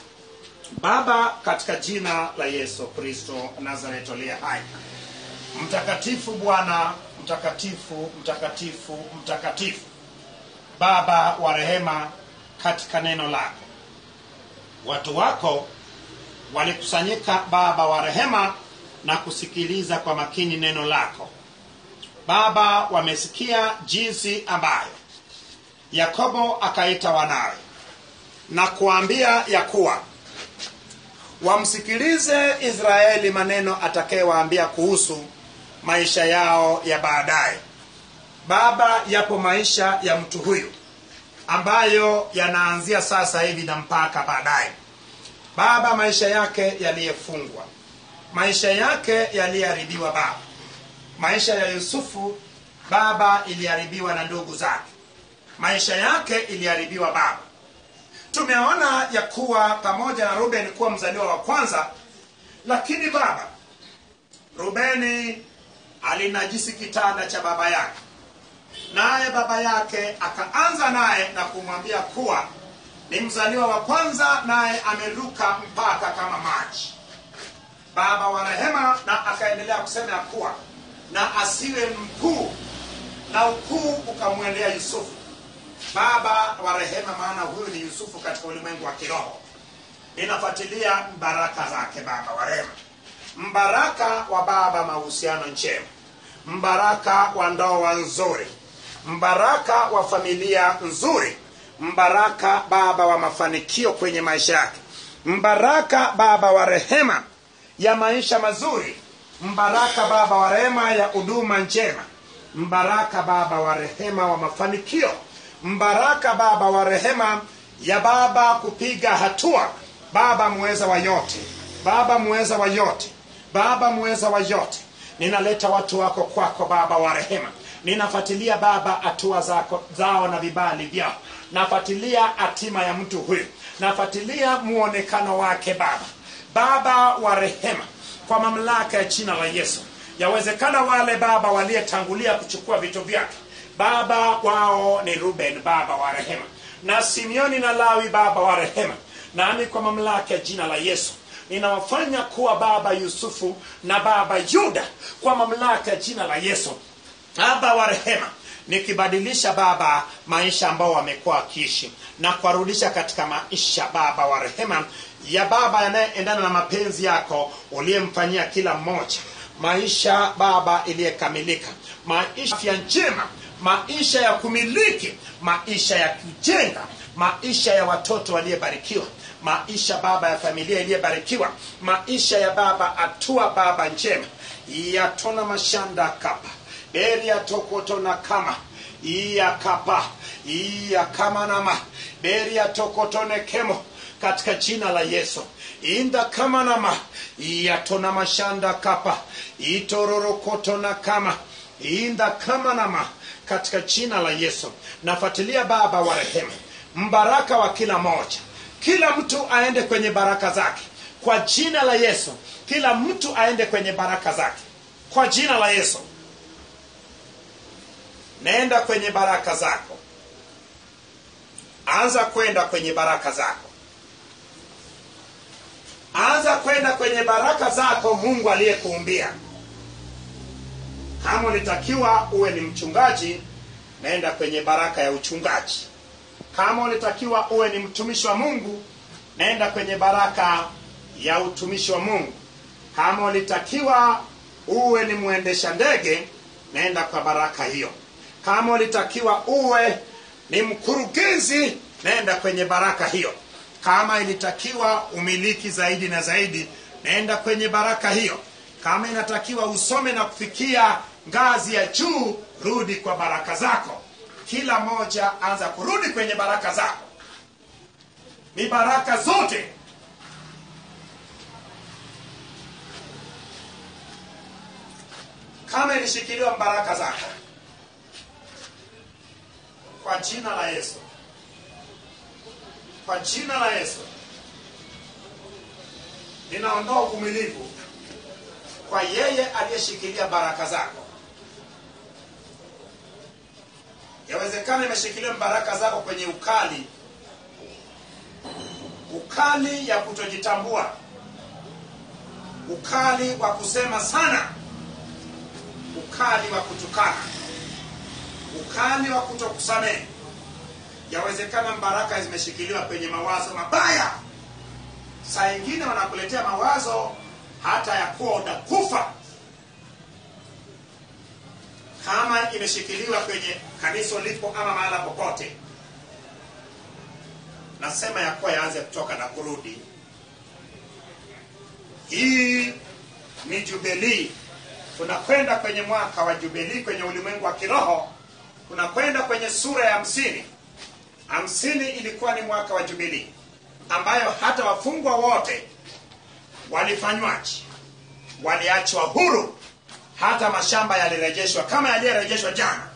baba katika jina la yesu kristo nazareti aliye hai mtakatifu bwana mtakatifu mtakatifu mtakatifu baba wa rehema katika neno lako watu wako walikusanyika baba wa rehema na kusikiliza kwa makini neno lako baba wamesikia jinsi ambayo yakobo akaita wanawe na kuambia ya kuwa wamsikilize israeli maneno atakayewaambia kuhusu maisha yao ya baadaye baba yapo maisha ya mtu huyu ambayo yanaanzia sasa hivi na mpaka baadaye baba maisha yake yaliyefungwa maisha yake yaliyoharibiwa baba maisha ya yusufu baba iliharibiwa na ndugu zake maisha yake iliharibiwa baba tumeona ya kuwa pamoja na ruben kuwa mzaliwa wa kwanza lakini baba rubeni alinajisi kitanda cha baba yake naye baba yake akaanza naye na kumwambia kuwa ni mzaliwa wa kwanza naye ameruka mpaka kama maji baba wa rehema na akaendelea kusema ya kuwa na asiwe mkuu na ukuu ukamwendea yusufu baba wa rehema maana huyu ni yusufu katika ulimwengu wa kiroho ninafuatilia baraka zake baba wa rehema mbaraka wa baba mahusiano njema mbaraka wa ndoa nzuri mbaraka wa familia nzuri mbaraka baba wa mafanikio kwenye maisha yake mbaraka baba wa rehema ya maisha mazuri mbaraka baba wa rehema ya huduma njema mbaraka baba wa rehema wa mafanikio mbaraka baba wa rehema ya baba kupiga hatua baba mweza wa yote baba mweza wa yote baba mweza wa yote ninaleta watu wako kwako baba wa rehema ninafuatilia baba hatua zako zao na vibali vyao nafuatilia hatima ya mtu huyu nafuatilia muonekano wake baba baba wa rehema kwa mamlaka ya jina la yesu yawezekana wale baba waliyetangulia kuchukua vitu vyake baba wao ni ruben baba wa rehema na simeoni na lawi baba wa rehema nami kwa mamlaka ya jina la yesu ninawafanya kuwa baba yusufu na baba yuda kwa mamlaka ya jina la yesu baba wa rehema nikibadilisha baba maisha ambao wamekuwa wakiishi na kuwarudisha katika maisha baba wa rehema ya baba yanayeendana na mapenzi yako uliyemfanyia kila mmoja maisha baba iliyekamilika maisha afya njema maisha ya kumiliki maisha ya kujenga maisha ya watoto waliyebarikiwa maisha baba ya familia iliyebarikiwa maisha ya baba hatua baba njema yatona mashanda kapa beria tokotona kama iya kapa iya kama nama beria tokotone kemo katika jina la yesu inda kama nama yatona mashanda kapa itororokotona kama inda kama nama katika jina la yesu nafuatilia baba wa rehema mbaraka wa kila moja kila mtu aende kwenye baraka zake kwa jina la yesu kila mtu aende kwenye baraka zake kwa jina la yesu nenda kwenye baraka zako anza kwenda kwenye baraka zako anza kwenda kwenye baraka zako mungu aliyekuumbia kama ulitakiwa uwe ni mchungaji naenda kwenye baraka ya uchungaji kama ulitakiwa uwe ni mtumishi wa mungu naenda kwenye baraka ya utumishi wa mungu kama ulitakiwa uwe ni mwendesha ndege naenda kwa baraka hiyo kama ulitakiwa uwe ni mkurugenzi naenda kwenye baraka hiyo kama ilitakiwa umiliki zaidi na zaidi naenda kwenye baraka hiyo kama inatakiwa usome na kufikia ngazi ya juu rudi kwa baraka zako kila moja anza kurudi kwenye baraka zako ni baraka zote kama ilishikiliwa baraka zako kwa jina la yesu kwa jina la yesu ninaondoa uvumilivu kwa yeye aliyeshikilia baraka zako yawezekana imeshikiliwa baraka zako kwenye ukali ukali ya kutojitambua ukali wa kusema sana ukali wa kutukana ukali wa kutokusamehe yawezekana baraka zimeshikiliwa kwenye mawazo mabaya saa ingine wanakuletea mawazo hata ya kuwa utakufa kama imeshikiliwa kwenye kanisa ulipo ama mahala popote nasema ya kuwa yaanze kutoka na kurudi hii ni jubilii tunakwenda kwenye mwaka wa jubilii kwenye ulimwengu wa kiroho tunakwenda kwenye sura ya hamsini hamsini ilikuwa ni mwaka wa jubilii ambayo hata wafungwa wote walifanywaji waliachwa huru hata mashamba yalirejeshwa kama yaliyerejeshwa jana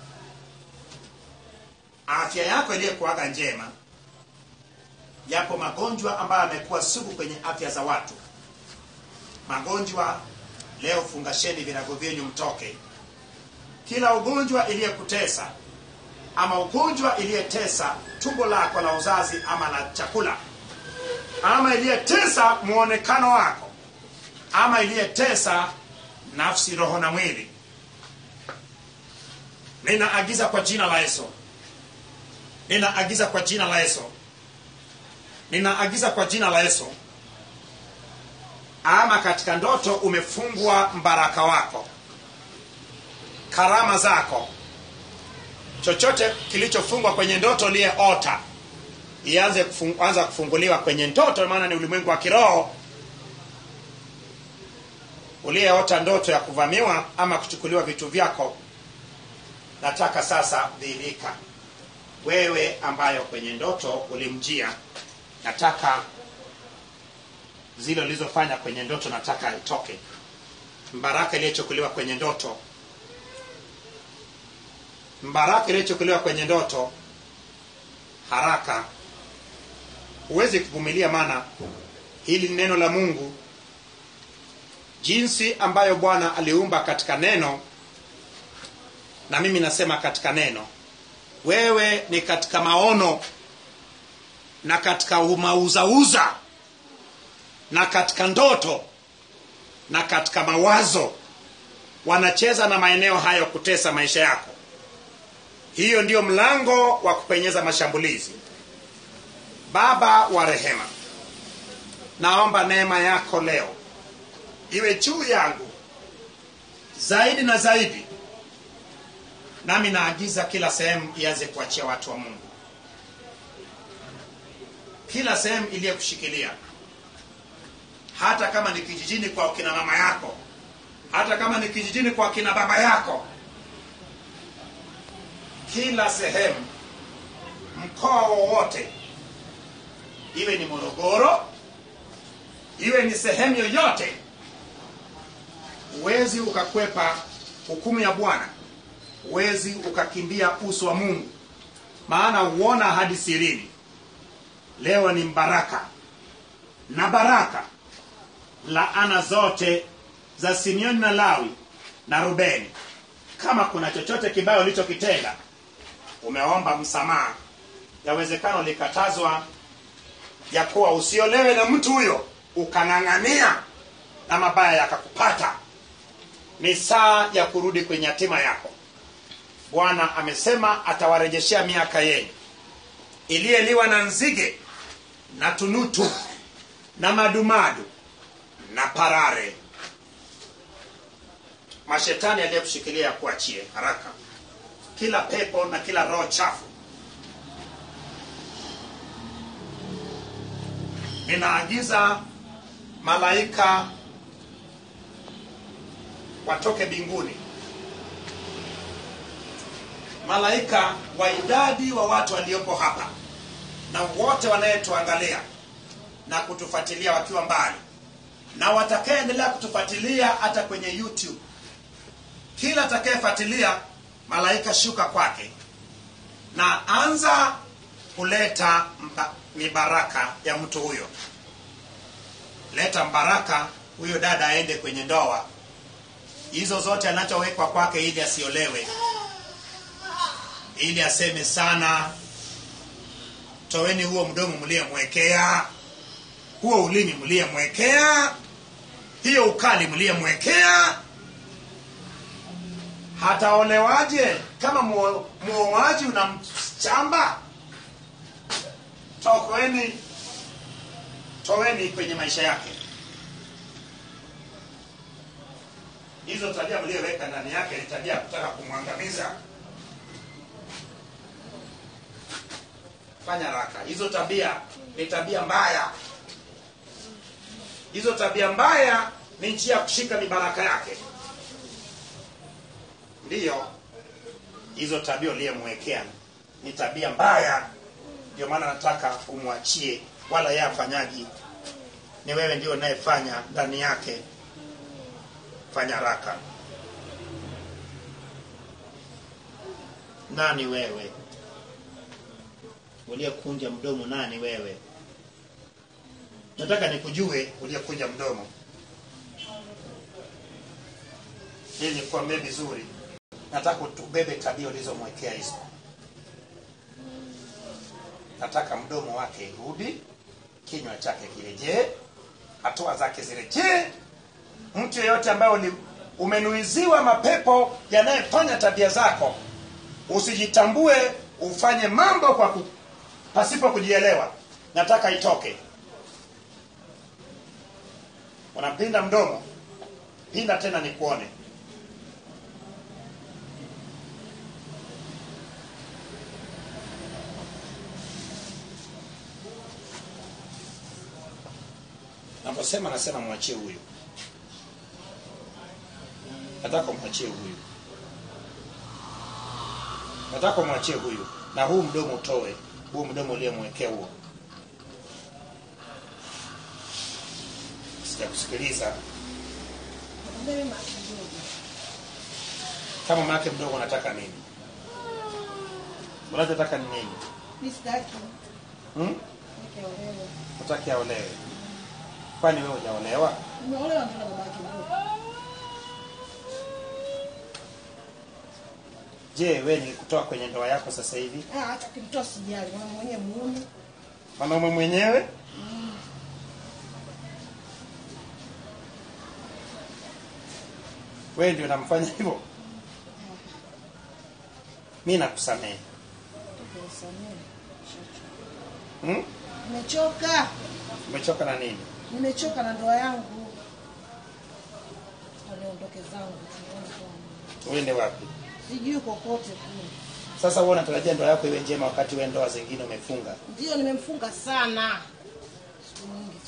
afya yako iliyokuwaga njema yapo magonjwa ambayo yamekuwa sugu kwenye afya za watu magonjwa leo fungasheni virago vyenyu mtoke kila ugonjwa iliyekutesa ama ugonjwa iliyetesa tumbo lako la uzazi ama la chakula ama iliyetesa muonekano wako ama iliyetesa nafsi roho na mwili ninaagiza kwa jina la yesu ninaagiza kwa jina la yesu ninaagiza kwa jina la yesu ama katika ndoto umefungwa mbaraka wako karama zako chochote kilichofungwa kwenye ndoto uliyeota ianze kufung, anza kufunguliwa kwenye ndoto maana ni ulimwengu wa kiroho uliyeota ndoto ya kuvamiwa ama kuchukuliwa vitu vyako nataka sasa dhihirika wewe ambayo kwenye ndoto ulimjia nataka zile ulizofanya kwenye ndoto nataka itoke mbaraka iliyochukuliwa kwenye ndoto mbaraka iliyochukuliwa kwenye ndoto haraka huwezi kuvumilia maana hili ni neno la mungu jinsi ambayo bwana aliumba katika neno na mimi nasema katika neno wewe ni katika maono na katika mauzauza na katika ndoto na katika mawazo wanacheza na maeneo hayo kutesa maisha yako hiyo ndiyo mlango wa kupenyeza mashambulizi baba wa rehema naomba neema yako leo iwe juu yangu zaidi na zaidi nami naagiza kila sehemu ianze kuachia watu wa mungu kila sehemu iliyokushikilia hata kama ni kijijini kwa kina mama yako hata kama ni kijijini kwa kina baba yako kila sehemu mkoa wowote iwe ni morogoro iwe ni sehemu yoyote huwezi ukakwepa hukumu ya bwana huwezi ukakimbia uso wa mungu maana huona hadi sirini leo ni mbaraka na baraka laana zote za simeoni na lawi na rubeni kama kuna chochote kibaya ulichokitenda umeomba msamaha yawezekano likatazwa ya kuwa usiolewe na mtu huyo ukang'ang'ania na mabaya yakakupata ni saa ya kurudi kwenye hatima yako bwana amesema atawarejeshea miaka yenu iliyeliwa na nzige na tunutu na madumadu na parare mashetani aliyekushikilia ya kuachie haraka kila pepo na kila roho chafu ninaagiza malaika watoke mbinguni malaika wa idadi wa watu waliopo hapa na wote wanayetuangalia na kutufuatilia wakiwa mbali na watakayeendelea kutufuatilia hata kwenye youtube kila atakayefuatilia malaika shuka kwake na anza kuleta mba, mibaraka ya mtu huyo leta mbaraka huyo dada aende kwenye ndoa hizo zote anachowekwa kwake ili asiolewe ili aseme sana toweni huo mdomo mliyemwekea huo ulimi mliyemwekea hiyo ukali mliyemwekea hataolewaje kama muo- muoaji unamchamba tokoeni toweni kwenye maisha yake hizo tabia mliyoweka ndani yake ni tabia ya kutaka kumwangamiza fanya haraka hizo tabia ni tabia mbaya hizo tabia mbaya ni njia ya kushika mibaraka yake ndiyo hizo tabia uliyemwekea ni tabia mbaya ndio maana nataka umwachie wala yeye afanyaji ni wewe ndio unayefanya ndani yake fanya haraka nani wewe uliyekunja mdomo nani wewe nataka nikujue uliyekunja mdomo ili nikuambie vizuri nataka utubebe tabia ulizomwekea hizo nataka mdomo wake irudi kinywa chake kirejee hatua zake zirejee mtu yeyote ambaye uli- umenuiziwa mapepo yanayefanya tabia zako usijitambue ufanye mambo kwa ku, pasipo kujielewa nataka itoke unapinda mdomo pinda tena nikuone naposema nasema mwachie huyu nataka mwachie huyu nataka mwachie huyu na huu mdomo utoe huu mdomo uliyemwekea huo sijakusikiliza kama make mdogo unataka nini unachotaka ni nini Mi sitaki. hmm? Nikaolewa. utaki aolewe kwani wewe hujaolewa Nimeolewa tu na babake mdogo. je wewe ni kutoka kwenye ndoa yako sasa hivi Ah, hata kimtoa sijali, mwana mwenyewe muone. mwanaume mwenyewe wewe ndio unamfanya hivyo mi nakusamehe Nisamehe. hmm? Nimechoka. umechoka na nini Nimechoka na ndoa yangu. Aliondoke zangu tuone bwana. uende wapi Sijui kokote kule. sasa wewe unatarajia ndoa yako iwe njema wakati wewe ndoa zingine umefunga Ndio nimemfunga sana. Siku nyingi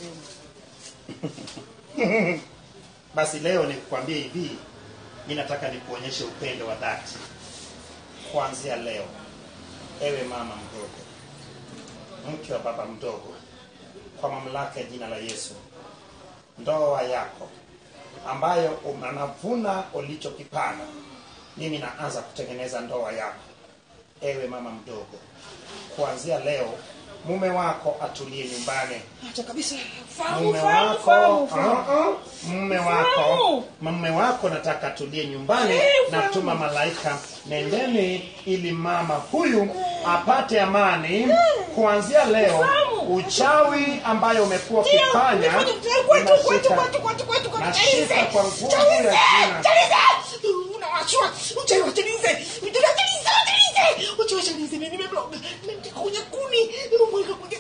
tena. basi leo nikukwambie hivi mi nataka nikuonyeshe upendo wa dhati kuanzia leo ewe mama mdogo mke wa baba mdogo kwa mamlaka ya jina la yesu ndoa yako ambayo unavuna ulichokipanda mimi naanza kutengeneza ndoa yako ewe mama mdogo kuanzia leo mume wako atulie nyumbani Acha kabisa. Fahamu, mume fahamu, wako fahamu, fahamu. uh-uh, mume wako mume wako nataka atulie nyumbani natuma malaika nendeni ili mama huyu apate amani kuanzia leo uchawi ambayo umekuwa ukifanya unashika- nashika kwa nguvu ya jina unawachwa uchawi wachalize utachalize watalize uchawi wachalize mimi nimebloga nimemteka kwenye kuni nimemweka kwenye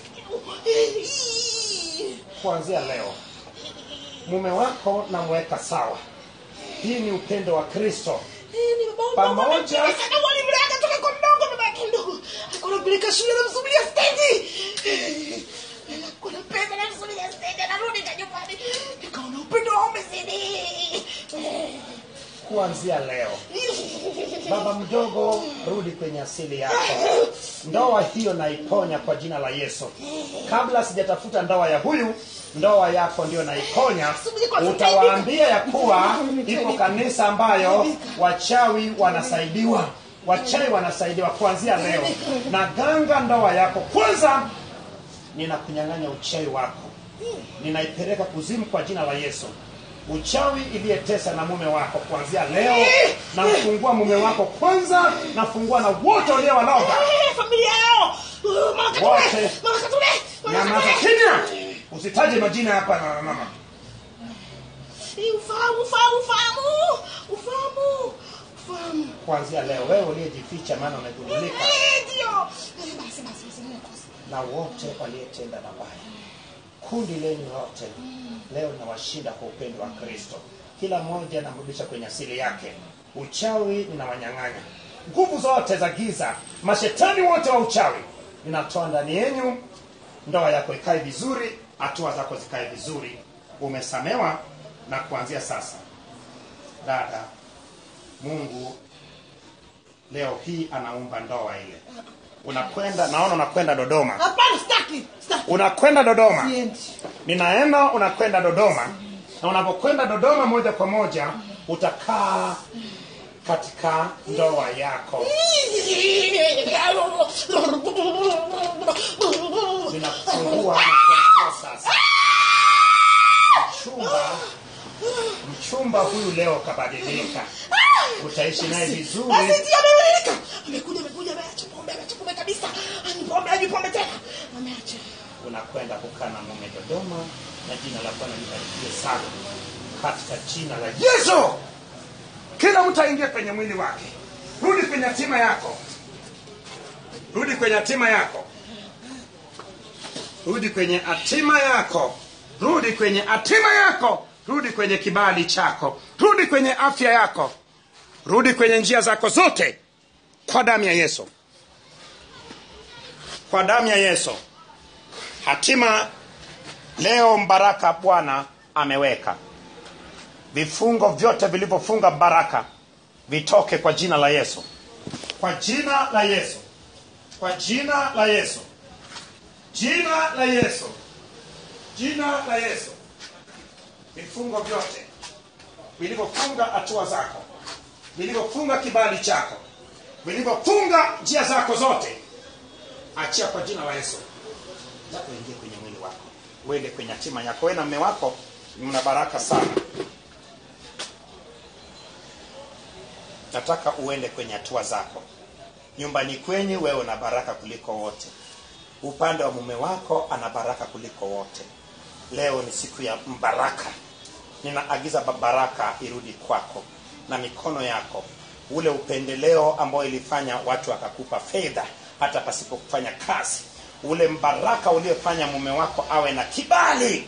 kuanzia leo mume wako namweka sawa hii ni upendo wa kristo Pamoja. walimlaga toka kwa mdogo baba yake mdogo alikuwa anampeleka shule namsubiria stendi kuna pesa namsubiria stendi anarudi ka nyumbani nikaona upendo wao umezidi kuanzia leo baba mdogo rudi kwenye asili yako ndoa hiyo naiponya kwa jina la yesu kabla sijatafuta ndoa ya huyu ndoa yako ndio naiponya utawaambia ya kuwa iko kanisa ambayo wachawi wanasaidiwa wachawi wanasaidiwa kuanzia leo na ganga ndoa yako kwanza ninakunyang'anya uchawi wako ninaipeleka kuzimu kwa jina la yesu uchawi iliyetesa na mume wako kuanzia leo namfungua mume wako kwanza nafungua na wote waliowaloga familia yao mama katule Wote. mama katule nyamaza kimya usitaje majina hapa na mama ufahamu ufahamu ufahamu ufahamu ufahamu kuanzia leo wewe uliyejificha maana umegundulika Eh, ndio Eh, basi basi basi nimekosa na wote waliyetenda mabaya kundi lenyu lote leo linawashinda kwa upendo wa kristo kila mmoja anamrudisha kwenye asili yake uchawi ninawanyang'anya nguvu zote za giza mashetani wote wa uchawi ninatoa ndani yenyu ndoa yako ikae vizuri hatua zako zikae vizuri umesamewa na kuanzia sasa dada mungu leo hii anaumba ndoa ile unakwenda naona unakwenda dodoma hapana sitaki sitaki unakwenda dodoma siendi ninaenda unakwenda dodoma na unapokwenda dodoma moja kwa moja utakaa katika ndoa yako ninakufungua nakuambia sasa mchumba mchumba huyu leo kabadilika utaishi naye vizuri Basi ndio amebadilika. amekuja amekuja ameacha pombe ameacha pombe kabisa ani pombe ani pombe tena ameacha unakwenda kukaa na mume dodoma na jina la bwana libarikiwe sana katika jina la yesu kila mtu aingie kwenye mwili wake rudi kwenye hatima yako rudi kwenye hatima yako rudi kwenye hatima yako rudi kwenye hatima yako rudi kwenye kibali chako rudi kwenye afya yako rudi kwenye njia zako zote kwa damu ya yesu kwa damu ya yesu hatima leo mbaraka bwana ameweka vifungo vyote vilivyofunga baraka vitoke kwa jina la yesu kwa jina la yesu kwa jina la yesu jina la yesu jina la yesu vifungo vyote vilivyofunga hatua zako vilivyofunga kibali chako vilivyofunga njia zako zote achia kwa jina la yesu zako ingie kwenye mwili wako uende kwenye hatima yako we na mme wako mna baraka sana nataka uende kwenye hatua zako nyumbani kwenyu wewe una baraka kuliko wote upande wa mume wako ana baraka kuliko wote leo ni siku ya mbaraka ninaagiza ba- baraka irudi kwako na mikono yako ule upendeleo ambao ilifanya watu wakakupa fedha hata pasipo kufanya kazi ule mbaraka uliofanya mume wako awe na kibali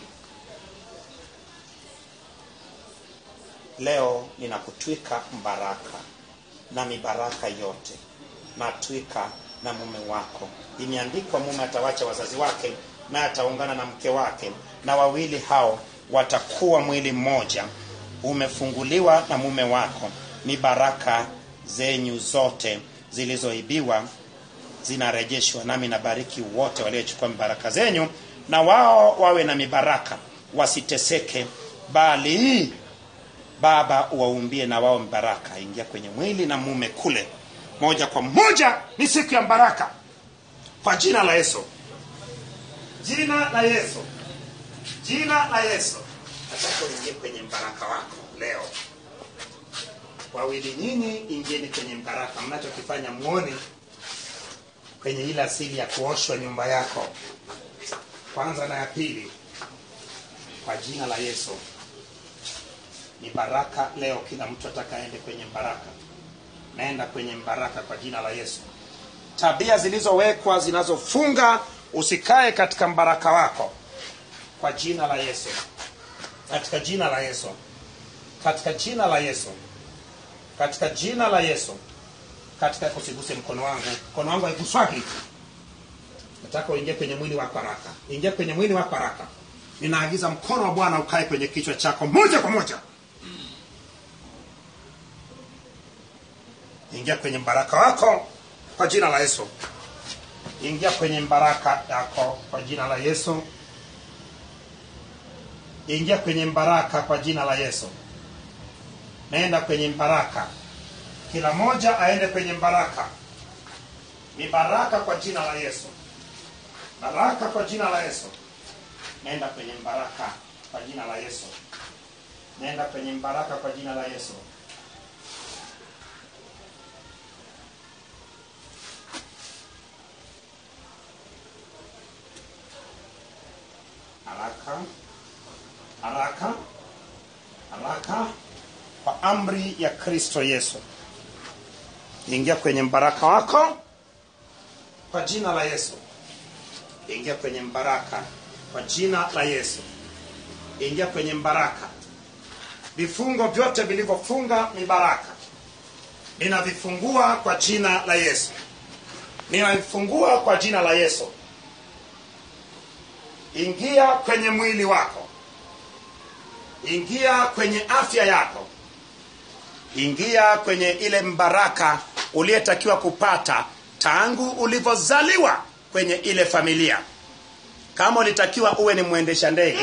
leo ninakutwika mbaraka na mibaraka yote natwika na mume wako imeandikwa mume atawacha wazazi wake naye ataungana na mke wake na wawili hao watakuwa mwili mmoja umefunguliwa na mume wako mibaraka zenyu zote zilizoibiwa zinarejeshwa nami nabariki wote waliochukua mibaraka zenyu na wao wawe na mibaraka wasiteseke bali baba uwaumbie na wao mbaraka ingia kwenye mwili na mume kule moja kwa moja ni siku ya mbaraka kwa jina la yesu jina la yesu jina la yesu nataka uingie kwenye mbaraka wako leo wawili nyinyi ingieni kwenye mbaraka mnachokifanya mwone kwenye ile asili ya kuoshwa nyumba yako kwanza na ya pili kwa jina la yesu ni baraka leo kila mtu atakaende kwenye baraka naenda kwenye mbaraka kwa jina la yesu tabia zilizowekwa zinazofunga usikae katika mbaraka wako kwa jina la yesu katika jina la yesu katika jina la yesu katika jina la yesu katika usiguse mkono wangu mkono wangu haiguswagi nataka uingie kwenye mwili wako haraka ingia kwenye mwili wako haraka ninaagiza mkono wa bwana ukae kwenye kichwa chako moja kwa moja ingia kwenye mbaraka wako kwa jina la yesu ingia kwenye mbaraka yako kwa jina la yesu ingia kwenye mbaraka kwa jina la yesu naenda kwenye mbaraka kila mmoja aende kwenye mbaraka ni baraka kwa jina la yesu baraka kwa jina la yesu naenda kwenye mbaraka kwa jina la yesu naenda kwenye mbaraka kwa jina la yesu haraka haraka haraka kwa amri ya kristo yesu ingia kwenye mbaraka wako kwa jina la yesu ingia kwenye mbaraka kwa jina la yesu ingia kwenye mbaraka vifungo vyote vilivyofunga ni baraka ninavifungua kwa jina la yesu ninavifungua kwa jina la yesu ingia kwenye mwili wako ingia kwenye afya yako ingia kwenye ile mbaraka uliyetakiwa kupata tangu ulivyozaliwa kwenye ile familia kama ulitakiwa uwe ni mwendesha ndege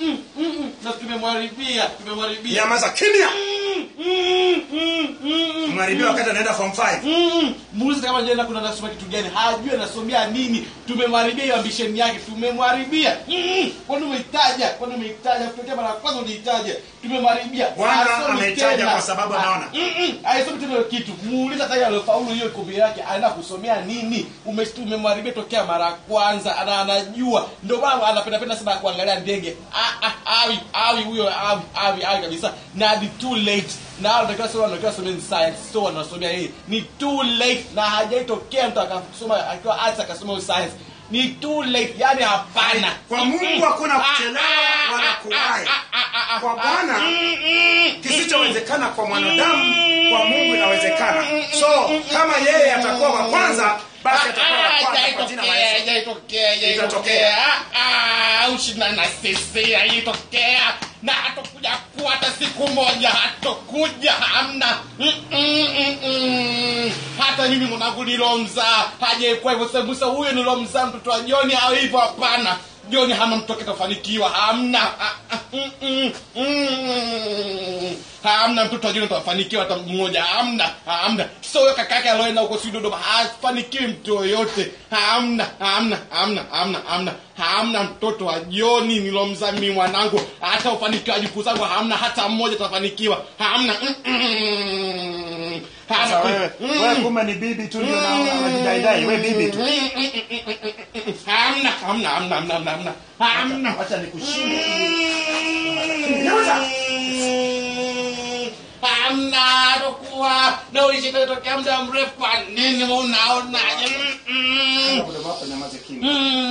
na tumemharibia tumemharibia nyamaza kimya umemharibia wakati anaenda form 5 Mm, muulize kama jana kuna anasoma kitu gani hajui anasomea nini tumemharibia hiyo ambition yake tumemharibia Mm, kwani umeitaja kwani umeitaja kutokea mara ya kwanza uliitaja tumemharibia Bwana Hasomi ameitaja tena. kwa sababu anaona. Mm, mm, haisomi tena hiyo kitu muulize hata aliofaulu hiyo kombe yake anaenda kusomea nini Ume- tumemharibia tokea mara ya kwanza ana anajua ndio maana anapenda penda sana kuangalia ndege Ah, ah, awi awi huyo awi awi awi kabisa na ni too late na anatakiwa sasa anatakiwa somea science so wanasomea yeye ni too late na hajaitokea mtu akasoma akiwa arts akasoma hiyo science ni too late yani hapana kwa mungu hakuna kuchelewa wala kuwahi kwa bwana kisichowezekana kwa mwanadamu kwa mungu inawezekana so kama yeye atakuwa wa kwanza basi atakuwa wa kwanza kwa jina la yesu Itatokea. ushina na sisi haitokea na hatokuja kuwa hata siku moja hatokuja hamna Mm, mm, mm, mm. hata mimi mwanangu nilomza hajaikuwa hivyo sembusa huyo nilomzaa mtoto wa joni au hivyo hapana joni hana mtoke kafanikiwa hamna Ah, ah, mm, mm, mm. hamna mtoto wa joni atafanikiwa hata mmoja hamna hamna so huyo kaka yake aloenda huko si dodoma hafanikiwi mtu yoyote hamna hamna hamna hamna hamna hamna mtoto wa joni nilomzaa mimi mwanangu hata ufanikiwa jukuu zangu hamna hata mmoja atafanikiwa hamna Mm, mm. sasa Hamna. wewe Mm. wewe kumbe ni bibi tu ndio na unajidaidai wewe bibi tu hamna hamna hamna hamna hamna hamna hamna acha nikushinde hamna tokuwa na ulishitatokea muda mrefu kwa nini unaonaje Mm, mm. mdomo wako nyamaze kimya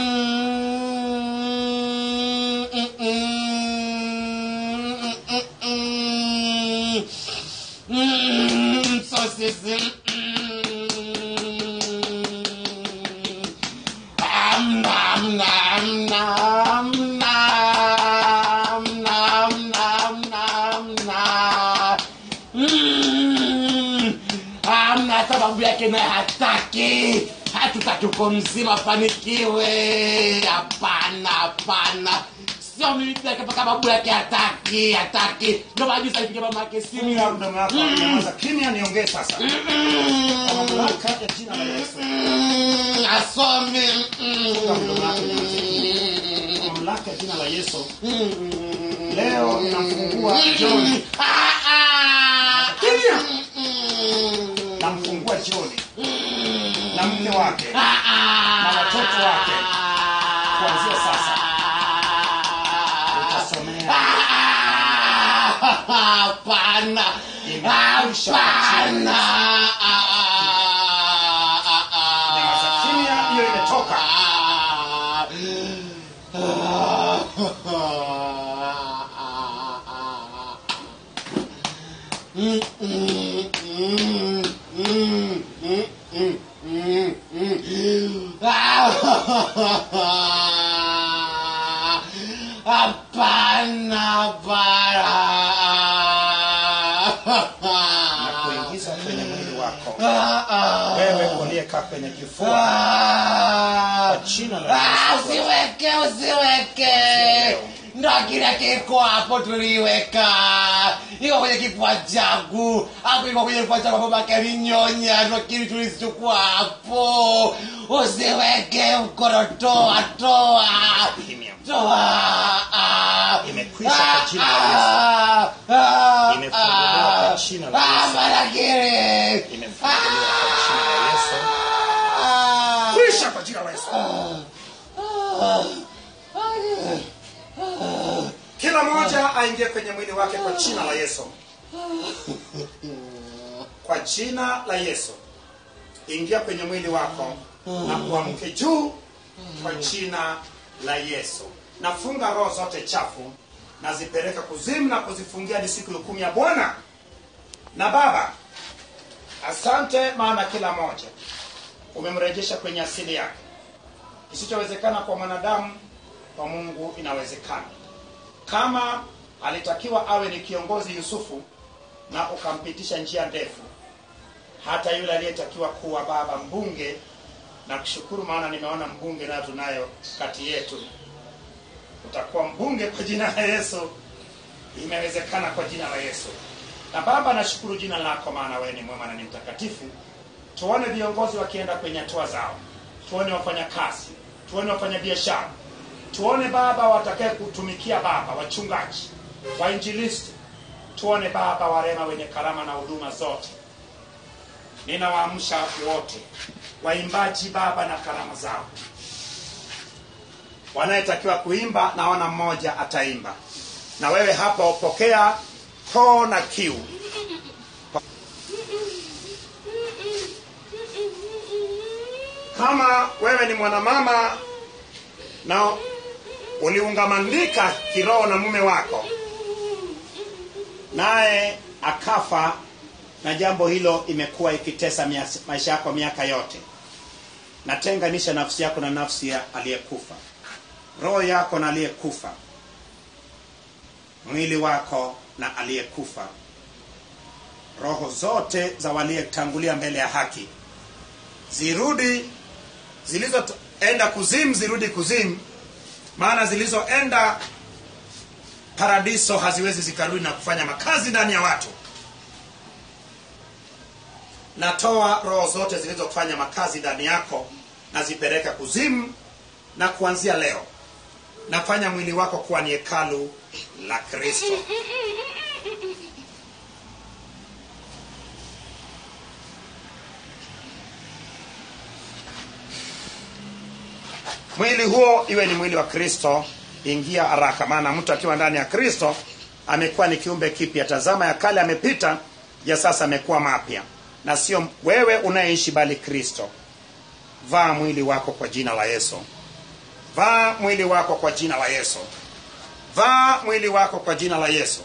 amna sababu yake naye hataki hatutaki uko mzima afanikiwe hapana hapana sio mimi peke mpaka babu yake hataki hataki ndo majuzi alipiga mama yake simu Funga mdomo wako nyamaza kimya niongee sasa kwa mamlaka ya jina la Yesu Mm, asome mm, Funga mdomo wako nyamaza kimya kwa mamlaka ya jina la Yesu leo ninamfungua John ah, ah, kimya mm, namfungua John na mke wake ah, ah, na watoto wake kuanzia sasa utasomea hapana hapana Nyamaza kimya, hiyo imetoka. hapana bara na kuingiza kwenye mwili wako wewe uliyekaa kwenye kifua kwa jina la Ah, Yesu usiweke usiweke ndo akili yake iko hapo tuliiweka iko kwenye kifua changu hapo iko kwenye kifua changu babake alinyonya ndo akili tulizichukua hapo usiweke mkono toa toa Kimya. toa Ah, Imekwisha kwa jina la Yesu. ah, ah, Imefunguliwa kwa ah, jina la ah, Yesu. Malakiri. Imefunguliwa kwa jina la Yesu. Ah. kwisha kwa jina la Yesu kila mmoja aingie kwenye mwili wake kwa jina la Yesu kwa jina la Yesu ingia kwenye mwili wako na uamke juu kwa jina la Yesu nafunga roho zote chafu nazipeleka kuzimu na kuzifungia hadi siku ya hukumu ya Bwana na Baba asante maana kila moja umemrejesha kwenye asili yake kisichowezekana kwa mwanadamu kwa mungu inawezekana kama alitakiwa awe ni kiongozi yusufu na ukampitisha njia ndefu hata yule aliyetakiwa kuwa baba mbunge na kushukuru maana nimeona mbunge nayo tunayo kati yetu utakuwa mbunge kwa jina la yesu imewezekana kwa jina la yesu na baba nashukuru jina lako maana wewe ni mwema na ni mtakatifu tuone viongozi wakienda kwenye hatua zao tuone wafanyakazi tuone wafanyabiashara tuone baba watakaye kutumikia baba wachungaji wainjilisti tuone baba warema wenye karama na huduma zote ninawaamsha wote waimbaji baba na karama zao wanayetakiwa kuimba naona mmoja ataimba na wewe hapa upokea koo na kiu kama wewe ni mwanamama na uliungamandika kiroho na mume wako naye akafa na jambo hilo imekuwa ikitesa mias- maisha yako miaka yote natenganisha nafsi yako na nafsi ya aliyekufa roho yako na aliyekufa mwili wako na aliyekufa roho zote za waliyetangulia mbele ya haki zirudi zilizoenda kuzimu zirudi kuzimu maana zilizoenda paradiso haziwezi zikarudi na kufanya makazi ndani ya watu natoa roho zote zilizofanya makazi ndani yako nazipeleka kuzimu na kuanzia leo nafanya mwili wako kuwa ni hekalu la kristo mwili huo iwe ni mwili wa kristo ingia haraka maana mtu akiwa ndani ya kristo amekuwa ni kiumbe kipya tazama ya kale amepita ya sasa amekuwa mapya na sio wewe unayeishi bali kristo vaa mwili wako kwa jina la yesu vaa mwili wako kwa jina la yesu vaa mwili wako kwa jina la yesu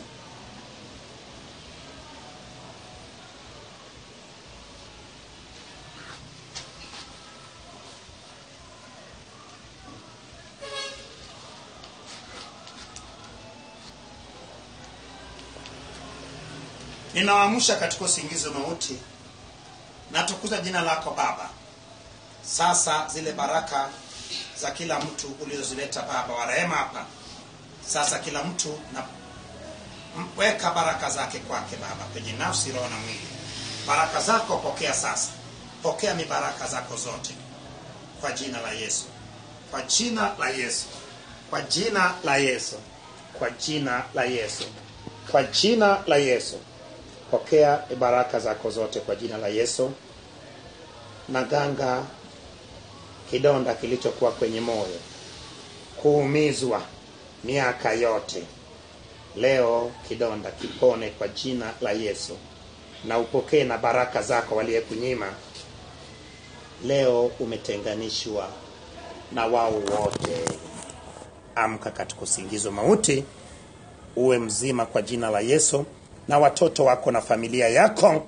ninawaamsha katika usingizi wa mauti natukuza jina lako baba sasa zile baraka za kila mtu ulizozileta baba wa rehema hapa sasa kila mtu na m- weka baraka zake kwake baba kwenye nafsi roho na mwili baraka zako pokea sasa pokea mibaraka zako zote kwa jina la yesu kwa jina la yesu kwa jina la yesu kwa jina la yesu kwa jina la yesu pokea baraka zako zote kwa jina la yesu na ganga kidonda kilichokuwa kwenye moyo kuumizwa miaka yote leo kidonda kipone kwa jina la yesu na upokee na baraka zako waliyekunyima leo umetenganishwa na wao wote amka katika usingizi wa mauti uwe mzima kwa jina la yesu na watoto wako na familia yako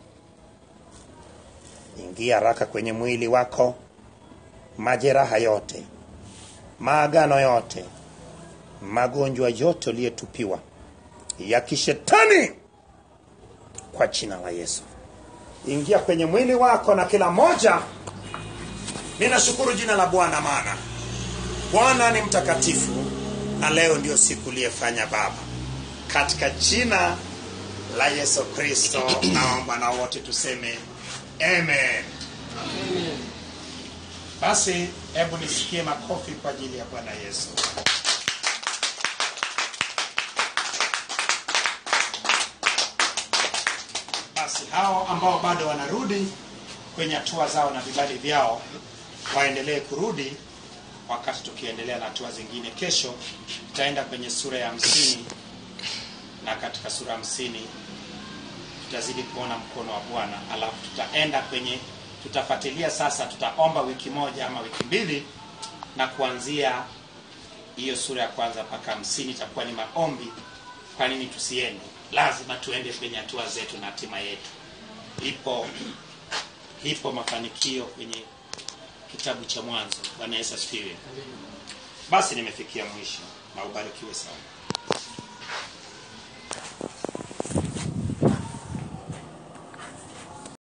ingia haraka kwenye mwili wako majeraha yote maagano yote magonjwa yote uliyetupiwa ya kishetani kwa jina la yesu ingia kwenye mwili wako na kila moja ninashukuru jina la bwana maana bwana ni mtakatifu na leo ndio siku uliyefanya baba katika jina la yesu kristo naomba na wote tuseme amen basi hebu nisikie makofi kwa ajili ya bwana yesu basi hao ambao bado wanarudi kwenye hatua zao na vibali vyao waendelee kurudi wakati tukiendelea na hatua zingine kesho tutaenda kwenye sura ya hamsini na katika sura hamsini tutazidi kuona mkono wa bwana alafu tutaenda kwenye tutafuatilia sasa tutaomba wiki moja ama wiki mbili na kuanzia hiyo sura ya kwanza mpaka hamsini itakuwa ni maombi kwa nini tusiende lazima tuende kwenye hatua zetu na hatima yetu ipo ipo mafanikio kwenye kitabu cha mwanzo bwana yesu asifiwe basi nimefikia mwisho na ubarikiwe sana